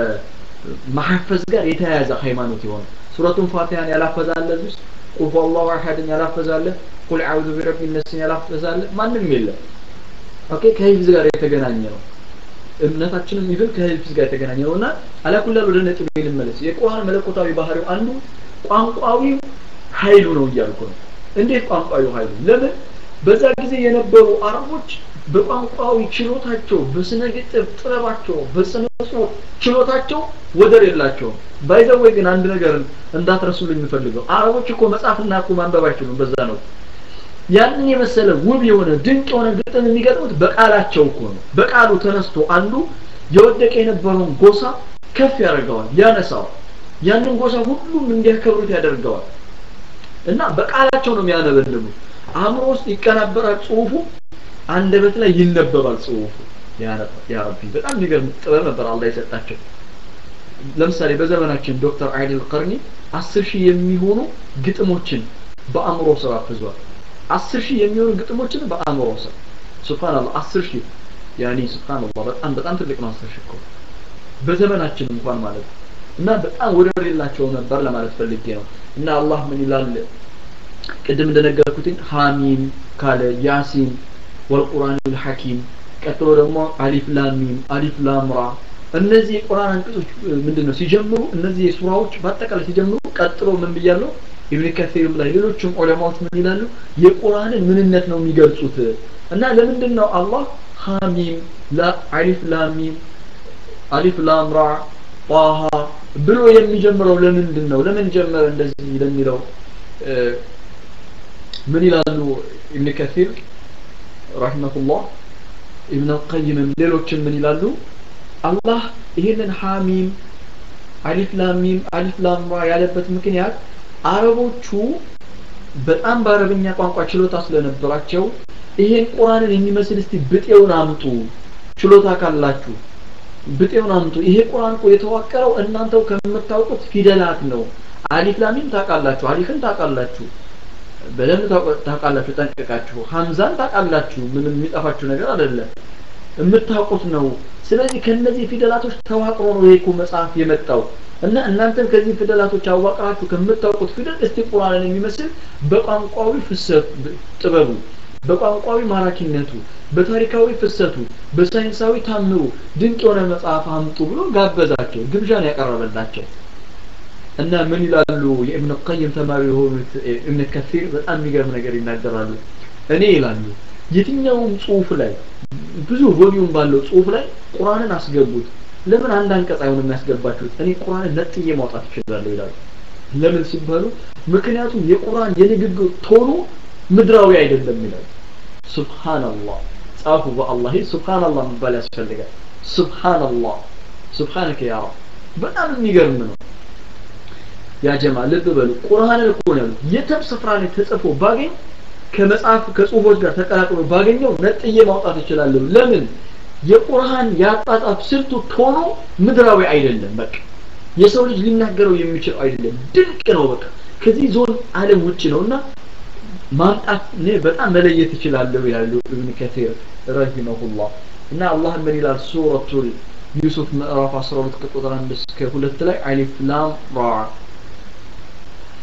ከማሐፈዝ ጋር የተያያዘ ሃይማኖት የሆነ ሱረቱን ፋቲሃን ያላፈዛለ ውስጥ ቁል ሁወላሁ አሐድን ያላፈዛለ ቁል አዑዙ ቢረቢ ነስን ያላፈዛለ ማንም የለም ኦኬ ከሂፍዝ ጋር የተገናኘ ነው እምነታችንም ይብን ከሂፍዝ ጋር የተገናኘ ነው እና አላኩላል ወደ ነጥብ ልመለስ የቁርአን መለኮታዊ ባህሪው አንዱ ቋንቋዊ ኃይሉ ነው እያልኩ ነው እንዴት ቋንቋዊ ኃይሉ ለምን በዛ ጊዜ የነበሩ አረቦች በቋንቋዊ ችሎታቸው በስነ ግጥም ጥበባቸው በስነ ጽሁፍ ችሎታቸው ወደር የላቸውም ባይዘወይ ግን አንድ ነገር እንዳትረሱልኝ የምፈልገው አረቦች እኮ መጻፍና እኮ ማንበብ አይችሉም በዛ ነው ያንን የመሰለ ውብ የሆነ ድንቅ የሆነ ግጥም የሚገጥሙት በቃላቸው እኮ ነው በቃሉ ተነስቶ አንዱ የወደቀ የነበረውን ጎሳ ከፍ ያደርገዋል ያነሳዋል ያንን ጎሳ ሁሉም እንዲያከብሩት ያደርገዋል እና በቃላቸው ነው የሚያነበልቡት አእምሮ ውስጥ ይቀናበራል ጽሁፉ አንደበት ላይ ይነበባል ጽሁፉ ያ ረቢ በጣም የሚገርም ጥበብ ነበር አላህ የሰጣቸው ለምሳሌ በዘመናችን ዶክተር አይዲል ቀርኒ አስር ሺህ የሚሆኑ ግጥሞችን በአእምሮ ስራ አፍዟል አስር ሺህ የሚሆኑ ግጥሞችን በአእምሮ ስራ ሱብሃንአላህ አስር ሺህ ያኒ ሱብሃንአላህ በጣም በጣም ትልቅ ነው አስር ሺህ እኮ በዘመናችን እንኳን ማለት ነው እና በጣም ወደር የላቸው ነበር ለማለት ፈልጌ ነው እና አላህ ምን ይላል ቅድም እንደነገርኩትኝ ሐሚም ካለ ያሲን ወልቁርአን ልሐኪም ቀጥሎ ደግሞ አሊፍ ላሚም አሊፍ ላምራ እነዚህ የቁርአን አንቀጾች ምንድነው ሲጀምሩ እነዚህ ሱራዎች በአጠቃላይ ሲጀምሩ ቀጥሎ ምን ብያለሁ ኢብን ከሲርም ላይ ሌሎችም ዑለማዎች ምን ይላሉ የቁርአንን ምንነት ነው የሚገልጹት እና ለምንድን ነው አላህ ሐሚም ላ አሊፍ ላሚም አሊፍ ላምራ ጣሃ ብሎ የሚጀምረው ለምንድን ነው ለምን ጀመረ እንደዚህ ለሚለው ምን ይላሉ ኢብን ከሲር ረሂመሁላህ ኢብን አልቀይምም ሌሎችም ምን ይላሉ አላህ ይህንን ሐሚም አሊፍ ላሚም አሊፍ ላምራ ያለበት ምክንያት አረቦቹ በጣም በአረብኛ ቋንቋ ችሎታ ስለነበራቸው ይሄን ቁርአንን የሚመስል እስቲ ብጤውን አምጡ ችሎታ ካላችሁ ብጤውን አምጡ ይሄ ቁርአን እኮ የተዋቀረው እናንተው ከምታውቁት ፊደላት ነው አሊፍ ላሚም ታውቃላችሁ አሊፍን ታውቃላችሁ በደንብ ታውቃላችሁ ጠንቀቃችሁ ሀምዛን ታውቃላችሁ ምንም የሚጠፋችሁ ነገር አይደለም የምታውቁት ነው ስለዚህ ከነዚህ ፊደላቶች ተዋቅሮ ነው ይሄ መጽሐፍ የመጣው እና እናንተም ከዚህ ፊደላቶች አዋቅራችሁ ከምታውቁት ፊደል እስቲ ቁርአንን የሚመስል በቋንቋዊ ፍሰት ጥበቡ በቋንቋዊ ማራኪነቱ በታሪካዊ ፍሰቱ በሳይንሳዊ ታምሩ ድንቅ የሆነ መጽሐፍ አምጡ ብሎ ጋበዛቸው ግብዣን ያቀረበላቸው እና ምን ይላሉ የእብን ቀይም ተማሪ የሆኑት እብን ከሲር በጣም የሚገርም ነገር ይናገራሉ እኔ ይላሉ የትኛውም ጽሁፍ ላይ ብዙ ቮሊዩም ባለው ጽሁፍ ላይ ቁርአንን አስገቡት ለምን አንድ አንቀጽ አይሆን የሚያስገባችሁት እኔ ቁርአንን ነጥዬ ማውጣት እችላለሁ ይላሉ ለምን ሲባሉ ምክንያቱም የቁርአን የንግግር ቶኑ ምድራዊ አይደለም ይላሉ ሱብሃንአላህ ጻፉ በአላህ ሱብሃንአላህ መባል ያስፈልጋል ሱብሃንአላህ ሱብሃንከ ያ ረብ በጣም የሚገርም ነው ያ ጀማ ልብ በሉ ቁርአንን እኮ ነው የትም ስፍራ ላይ ተጽፎ ባገኝ ከመጽሐፍ ከጽሁፎች ጋር ተቀላቅሎ ባገኘው ነጥዬ ማውጣት እችላለሁ ለምን የቁርአን ያጣጣፍ ስልቱ ቶኖ ምድራዊ አይደለም በቃ የሰው ልጅ ሊናገረው የሚችል አይደለም ድንቅ ነው በቃ ከዚህ ዞን አለም ውጭ ነውና ማምጣት እኔ በጣም መለየት እችላለሁ ይላሉ ኢብን ከቲር ረሂመሁላህ እና አላህ ምን ይላል ሱረቱል ዩሱፍ ምዕራፍ 12 ከቁጥር 1 እስከ 2 ላይ አሊፍ ላም ራ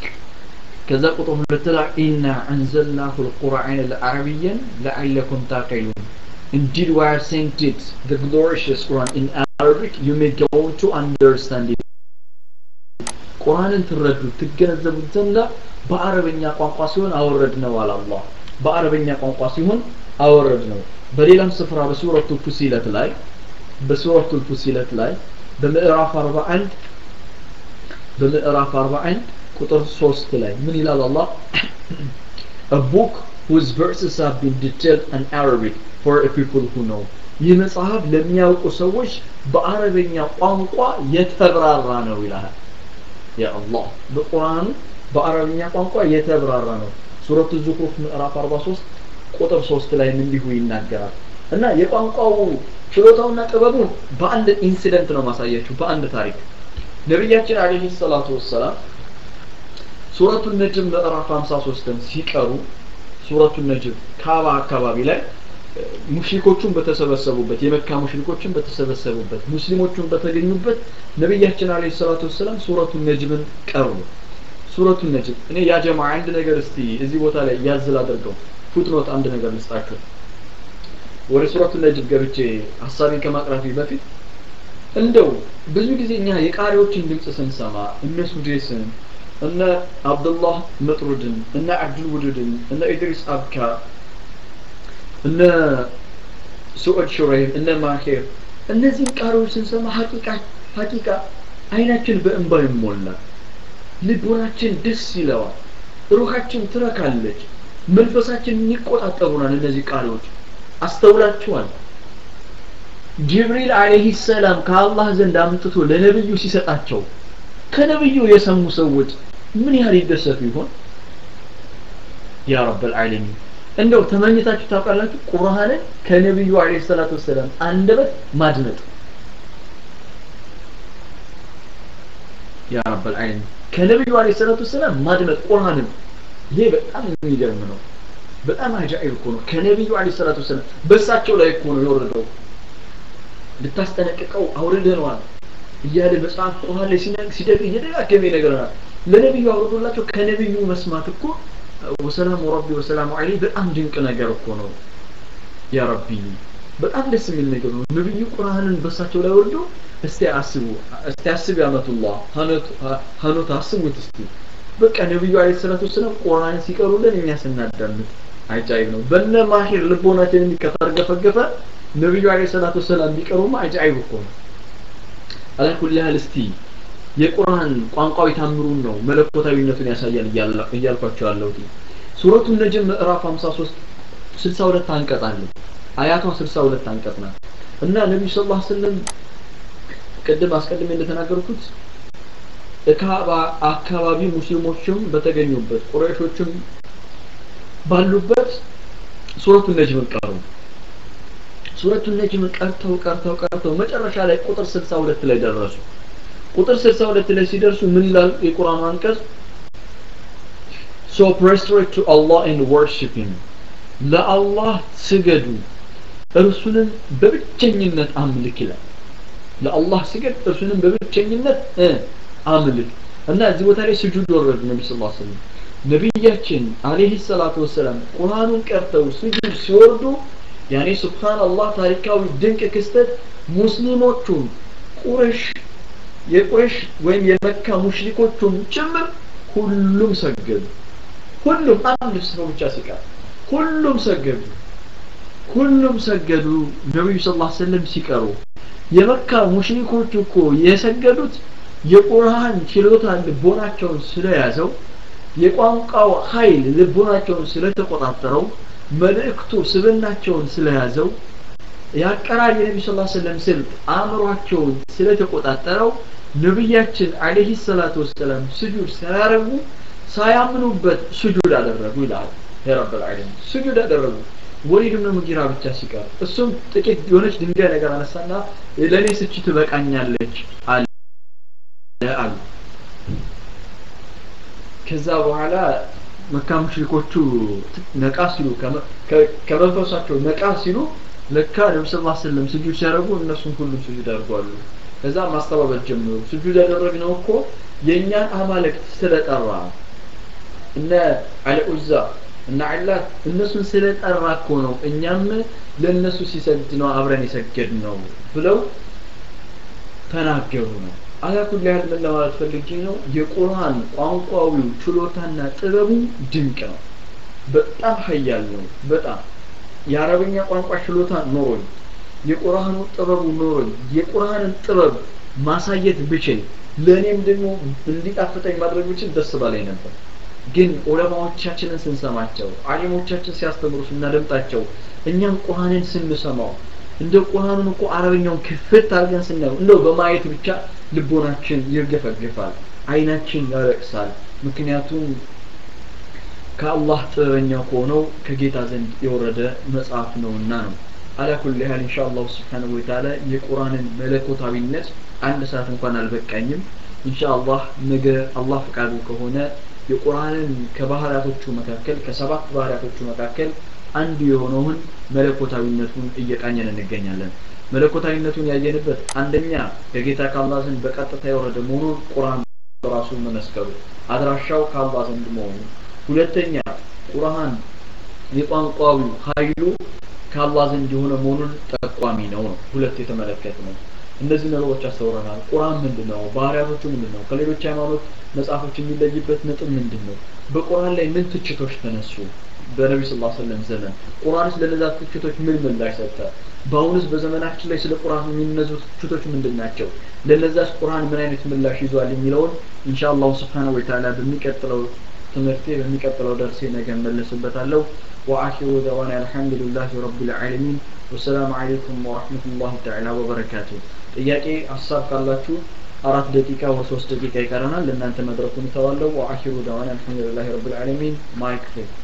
ከዛ ቁጥር ሁለት ላይ ኢና አንዘልናሁ ልቁርአን አረብያን ለዓለኩም ታቂሉን Indeed, we have sent it, the glorious Quran, in Arabic. You may go to understand it. ቁርአንን ትረዱት ትገነዘቡት ዘንዳ በአረበኛ ቋንቋ ሲሆን አወረድ ነው አለ አላህ በአረበኛ ቋንቋ ሲሆን አወረድ ነው በሌላም ስፍራ በሱረቱ ፉሲለት ላይ በሱረቱ ፉሲለት ላይ በምዕራፍ 41 በምዕራፍ 41 ቁጥር 3 ላይ ምን ይላል አላህ a book whose verses have been detailed in Arabic for a people who know ይህ መጽሐፍ ለሚያውቁ ሰዎች በአረበኛ ቋንቋ የተብራራ ነው ይላል ያ አላህ በቁርአኑ በአረብኛ ቋንቋ የተብራራ ነው ሱረቱ ዙክሩፍ ምዕራፍ 43 ቁጥር 3 ላይ እንዲሁ ይናገራል እና የቋንቋው ችሎታውና ጥበቡን በአንድ ኢንሲደንት ነው ማሳያችሁ በአንድ ታሪክ ነቢያችን አለይሂ ሰላቱ ወሰላም ሱረቱ ነጅም ምዕራፍ 53ን ሲቀሩ ሱረቱ ነጅም ካባ አካባቢ ላይ ሙሽሪኮቹን በተሰበሰቡበት የመካ ሙሽሪኮችን በተሰበሰቡበት ሙስሊሞቹን በተገኙበት ነቢያችን አለይሂ ሰላቱ ወሰላም ሱረቱ ነጅምን ቀሩ ሱረቱ ነጅም እኔ ያ ጀማ አንድ ነገር እስቲ እዚህ ቦታ ላይ ያዝል አድርገው ፉትኖት አንድ ነገር ልስጣችሁ ወደ ሱረቱ ነጅም ገብቼ ሀሳቤን ከማቅረቢ በፊት እንደው ብዙ ጊዜ እኛ የቃሪዎችን ድምፅ ስንሰማ እነ ሱዴስን እነ አብዱላህ መጥሩድን እነ አብዱል ውዱድን እነ ኢድሪስ አብካ እነ ሱዑድ ሹረይም እነ ማሄር እነዚህን ቃሪዎች ስንሰማ ሀቂቃ ሀቂቃ አይናችን በእንባ ይሞላል ልቦናችን ደስ ይለዋል ሩሃችን ትረካለች መንፈሳችን ይቆጣጠሩናል እነዚህ ቃሪዎች አስተውላችኋል ጅብሪል አለይሂ ሰላም ከአላህ ዘንድ አምጥቶ ለነብዩ ሲሰጣቸው ከነብዩ የሰሙ ሰዎች ምን ያህል ይደሰቱ ይሆን ያ ረብል ዓለሚን እንደው ተመኝታችሁ ታውቃላችሁ ቁርአንን ከነብዩ አለይሂ ሰላቱ ወሰላም አንደበት ማድመጥ ያ ረብል ዓለሚን ከነብዩ አለይሂ ሰላቱ ወሰላም ማድመጥ ቁርአንን ይሄ በጣም የሚገርም ነው በጣም አጃኢብ እኮ ነው ከነብዩ አለይሂ ሰላቱ ወሰላም በእሳቸው ላይ እኮ ነው የወረደው ልታስጠነቅቀው አውርደነዋል እያለ መጽሐፍ ቁርአን ላይ ሲደግ እየደጋገመ ይነግረናል ለነብዩ አውርዶላቸው ከነብዩ መስማት እኮ ወሰላሙ ረቢ ወሰላሙ ዐለይህ በጣም ድንቅ ነገር እኮ ነው ያ ረቢ በጣም ደስ የሚል ነገር ነው ነብዩ ቁርአንን በሳቸው ላይ ወርዶ እስቲ አስቡ እስቲ አስብ ያመቱላህ ሀኖት አስቡት እስቲ በቃ ነብዩ አለይሂ ሰላቱ ወሰላም ቁርአንን ሲቀሩልን እኛ ስናዳምጥ አጃይብ ነው በነ ማሂር ልቦናችን የሚከታርገፈገፈ ነብዩ አለይሂ ሰላቱ ወሰላም ቢቀሩማ አጃይብ እኮ ነው አላኩል ያህል እስቲ የቁርአን ቋንቋዊ ታምሩን ነው መለኮታዊነቱን ያሳያል እያልኳቸው ያለሁት ሱረቱ ነጅም ምዕራፍ 53 62 አንቀጽ አለ አያቷ 62 አንቀጽ ናት እና ነብዩ ሰለላሁ ዐለይሂ ወሰለም ቅድም አስቀድሜ እንደተናገርኩት እካባ አካባቢ ሙስሊሞችም በተገኙበት ቁረይሾችም ባሉበት ሱረቱ ነጅም ቀሩ ሱረቱ ነጅም ቀርተው ቀርተው ቀርተው መጨረሻ ላይ ቁጥር 62 ላይ ደረሱ ቁጥር 62 ላይ ሲደርሱ ምን ይላል የቁርአኑ አንቀጽ so prostrate to Allah and worship him ለአላህ ስገዱ እርሱንም በብቸኝነት አምልክ ይላል ለአላህ ስገድ እርሱንም በብቸኝነት አምልክ እና እዚህ ቦታ ላይ ስጁድ ወረዱ ነቢ ስ ሰለም ነቢያችን አለህ ሰላቱ ወሰላም ቁርአኑን ቀርተው ስጁድ ሲወርዱ ያኔ ሱብሃንአላህ ታሪካዊ ድንቅ ክስተት ሙስሊሞቹን ቁረሽ የቁረሽ ወይም የመካ ሙሽሪኮቹም ጭምር ሁሉም ሰገዱ ሁሉም አንድ ሰው ብቻ ሲቀር ሁሉም ሰገዱ ሁሉም ሰገዱ ነብዩ ሰለላሁ ዐለይሂ ወሰለም ሲቀሩ የመካ ሙሽሪኮች እኮ የሰገዱት የቁርአን ችሎታ ልቦናቸውን ስለያዘው የቋንቋው ኃይል ልቦናቸውን ስለተቆጣጠረው መልእክቱ ስብናቸውን ስለያዘው የአቀራር የነቢ ስ ሰለም ስልት አእምሯቸውን ስለተቆጣጠረው ነቢያችን አለህ ሰላቱ ወሰላም ስጁድ ሳያረጉ ሳያምኑበት ስጁድ አደረጉ ይላል የረብ ልዓለሚን ስጁድ አደረጉ ወሊድ ብን ሙጊራ ብቻ ሲቀር እሱም ጥቂት የሆነች ድንጋይ ነገር አነሳና ለእኔ ስቺ ትበቃኛለች አለ አሉ ከዛ በኋላ መካ ሙሽሪኮቹ ነቃ ሲሉ ከመንፈሳቸው ነቃ ሲሉ ለካ ነቢ ስ ስለም ስጁድ ሲያደርጉ እነሱም ሁሉም ስጁድ አድርጓሉ ከዛ ማስተባበል ጀምሩ ስጁድ ያደረግነው እኮ የእኛን አማልክት ስለጠራ እነ አልዑዛ እና ዐላት እነሱን ስለጠራ እኮ ነው እኛም ለእነሱ ሲሰግድ ነው አብረን የሰገድ ነው ብለው ተናገሩ ነው አላኩል ያህል ምን ለማለት ፈልጌ ነው የቁርአን ቋንቋዊው ችሎታና ጥበቡ ድንቅ ነው በጣም ሀያል ነው በጣም የአረበኛ ቋንቋ ችሎታ ኖሮኝ የቁርአኑ ጥበቡ ኖሮኝ የቁርአንን ጥበብ ማሳየት ብችል ለእኔም ደግሞ እንዲጣፍጠኝ ማድረግ ብችል ደስ ባላይ ነበር ግን ዑለማዎቻችንን ስንሰማቸው አሊሞቻችን ሲያስተምሩ ስናደምጣቸው እኛም ቁርአንን ስንሰማው እንደ ቁርአኑን እኮ አረበኛውን ክፍት አድርገን ስናየው እንደው በማየት ብቻ ልቦናችን ይርገፈግፋል አይናችን ያለቅሳል ምክንያቱም ከአላህ ጥበበኛ ከሆነው ከጌታ ዘንድ የወረደ መጽሐፍ ነውና ነው አላ ኩል ያህል ኢንሻአላህ ስብሓንሁ ወተዓላ የቁርአንን መለኮታዊነት አንድ ሰዓት እንኳን አልበቃኝም ኢንሻአላህ ነገ አላህ ፈቃዱ ከሆነ የቁርአንን ከባህሪያቶቹ መካከል ከሰባት ባህሪያቶቹ መካከል አንዱ የሆነውን መለኮታዊነቱን እየቃኘን እንገኛለን መለኮታዊነቱን ያየንበት አንደኛ ከጌታ ከአላህ ዘንድ በቀጥታ የወረደ መሆኑን ቁርአን በራሱ መመስከሩ አድራሻው ከአላህ ዘንድ መሆኑ ሁለተኛ ቁርአን የቋንቋዊው ኃይሉ ከአላህ ዘንድ የሆነ መሆኑን ጠቋሚ ነው ነው ሁለት የተመለከት ነው እነዚህ ነገሮች አስተውረናል ቁርአን ምንድን ነው ባህሪያቶቹ ምንድን ነው ከሌሎች ሃይማኖት መጽሐፎች የሚለይበት ነጥብ ምንድን ነው በቁርአን ላይ ምን ትችቶች ተነሱ በነቢ ስ ሰለም ዘመን ቁርአንስ ለነዛ ትችቶች ምን ምላሽ ሰጠ በአሁኑስ በዘመናችን ላይ ስለ ቁርአን የሚነዙ ትችቶች ምንድን ናቸው ለነዛስ ቁርአን ምን አይነት ምላሽ ይዟል የሚለውን ኢንሻ አላሁ ስብሓነሁ ወተዓላ በሚቀጥለው ትምህርቴ በሚቀጥለው ደርሴ ነገ መለስበታለሁ وآخر دعوانا الحمد لله رب العالمين والسلام عليكم ورحمة الله تعالى وبركاته ጥያቄ ሀሳብ ካላችሁ አራት ደቂቃ ወር ሶስት ደቂቃ ይቀረናል ለእናንተ መድረኩን እተዋለሁ ወአኺሩ ደዋና አልሐምዱሊላሂ ረብል ዓለሚን ማይክ ፍሪ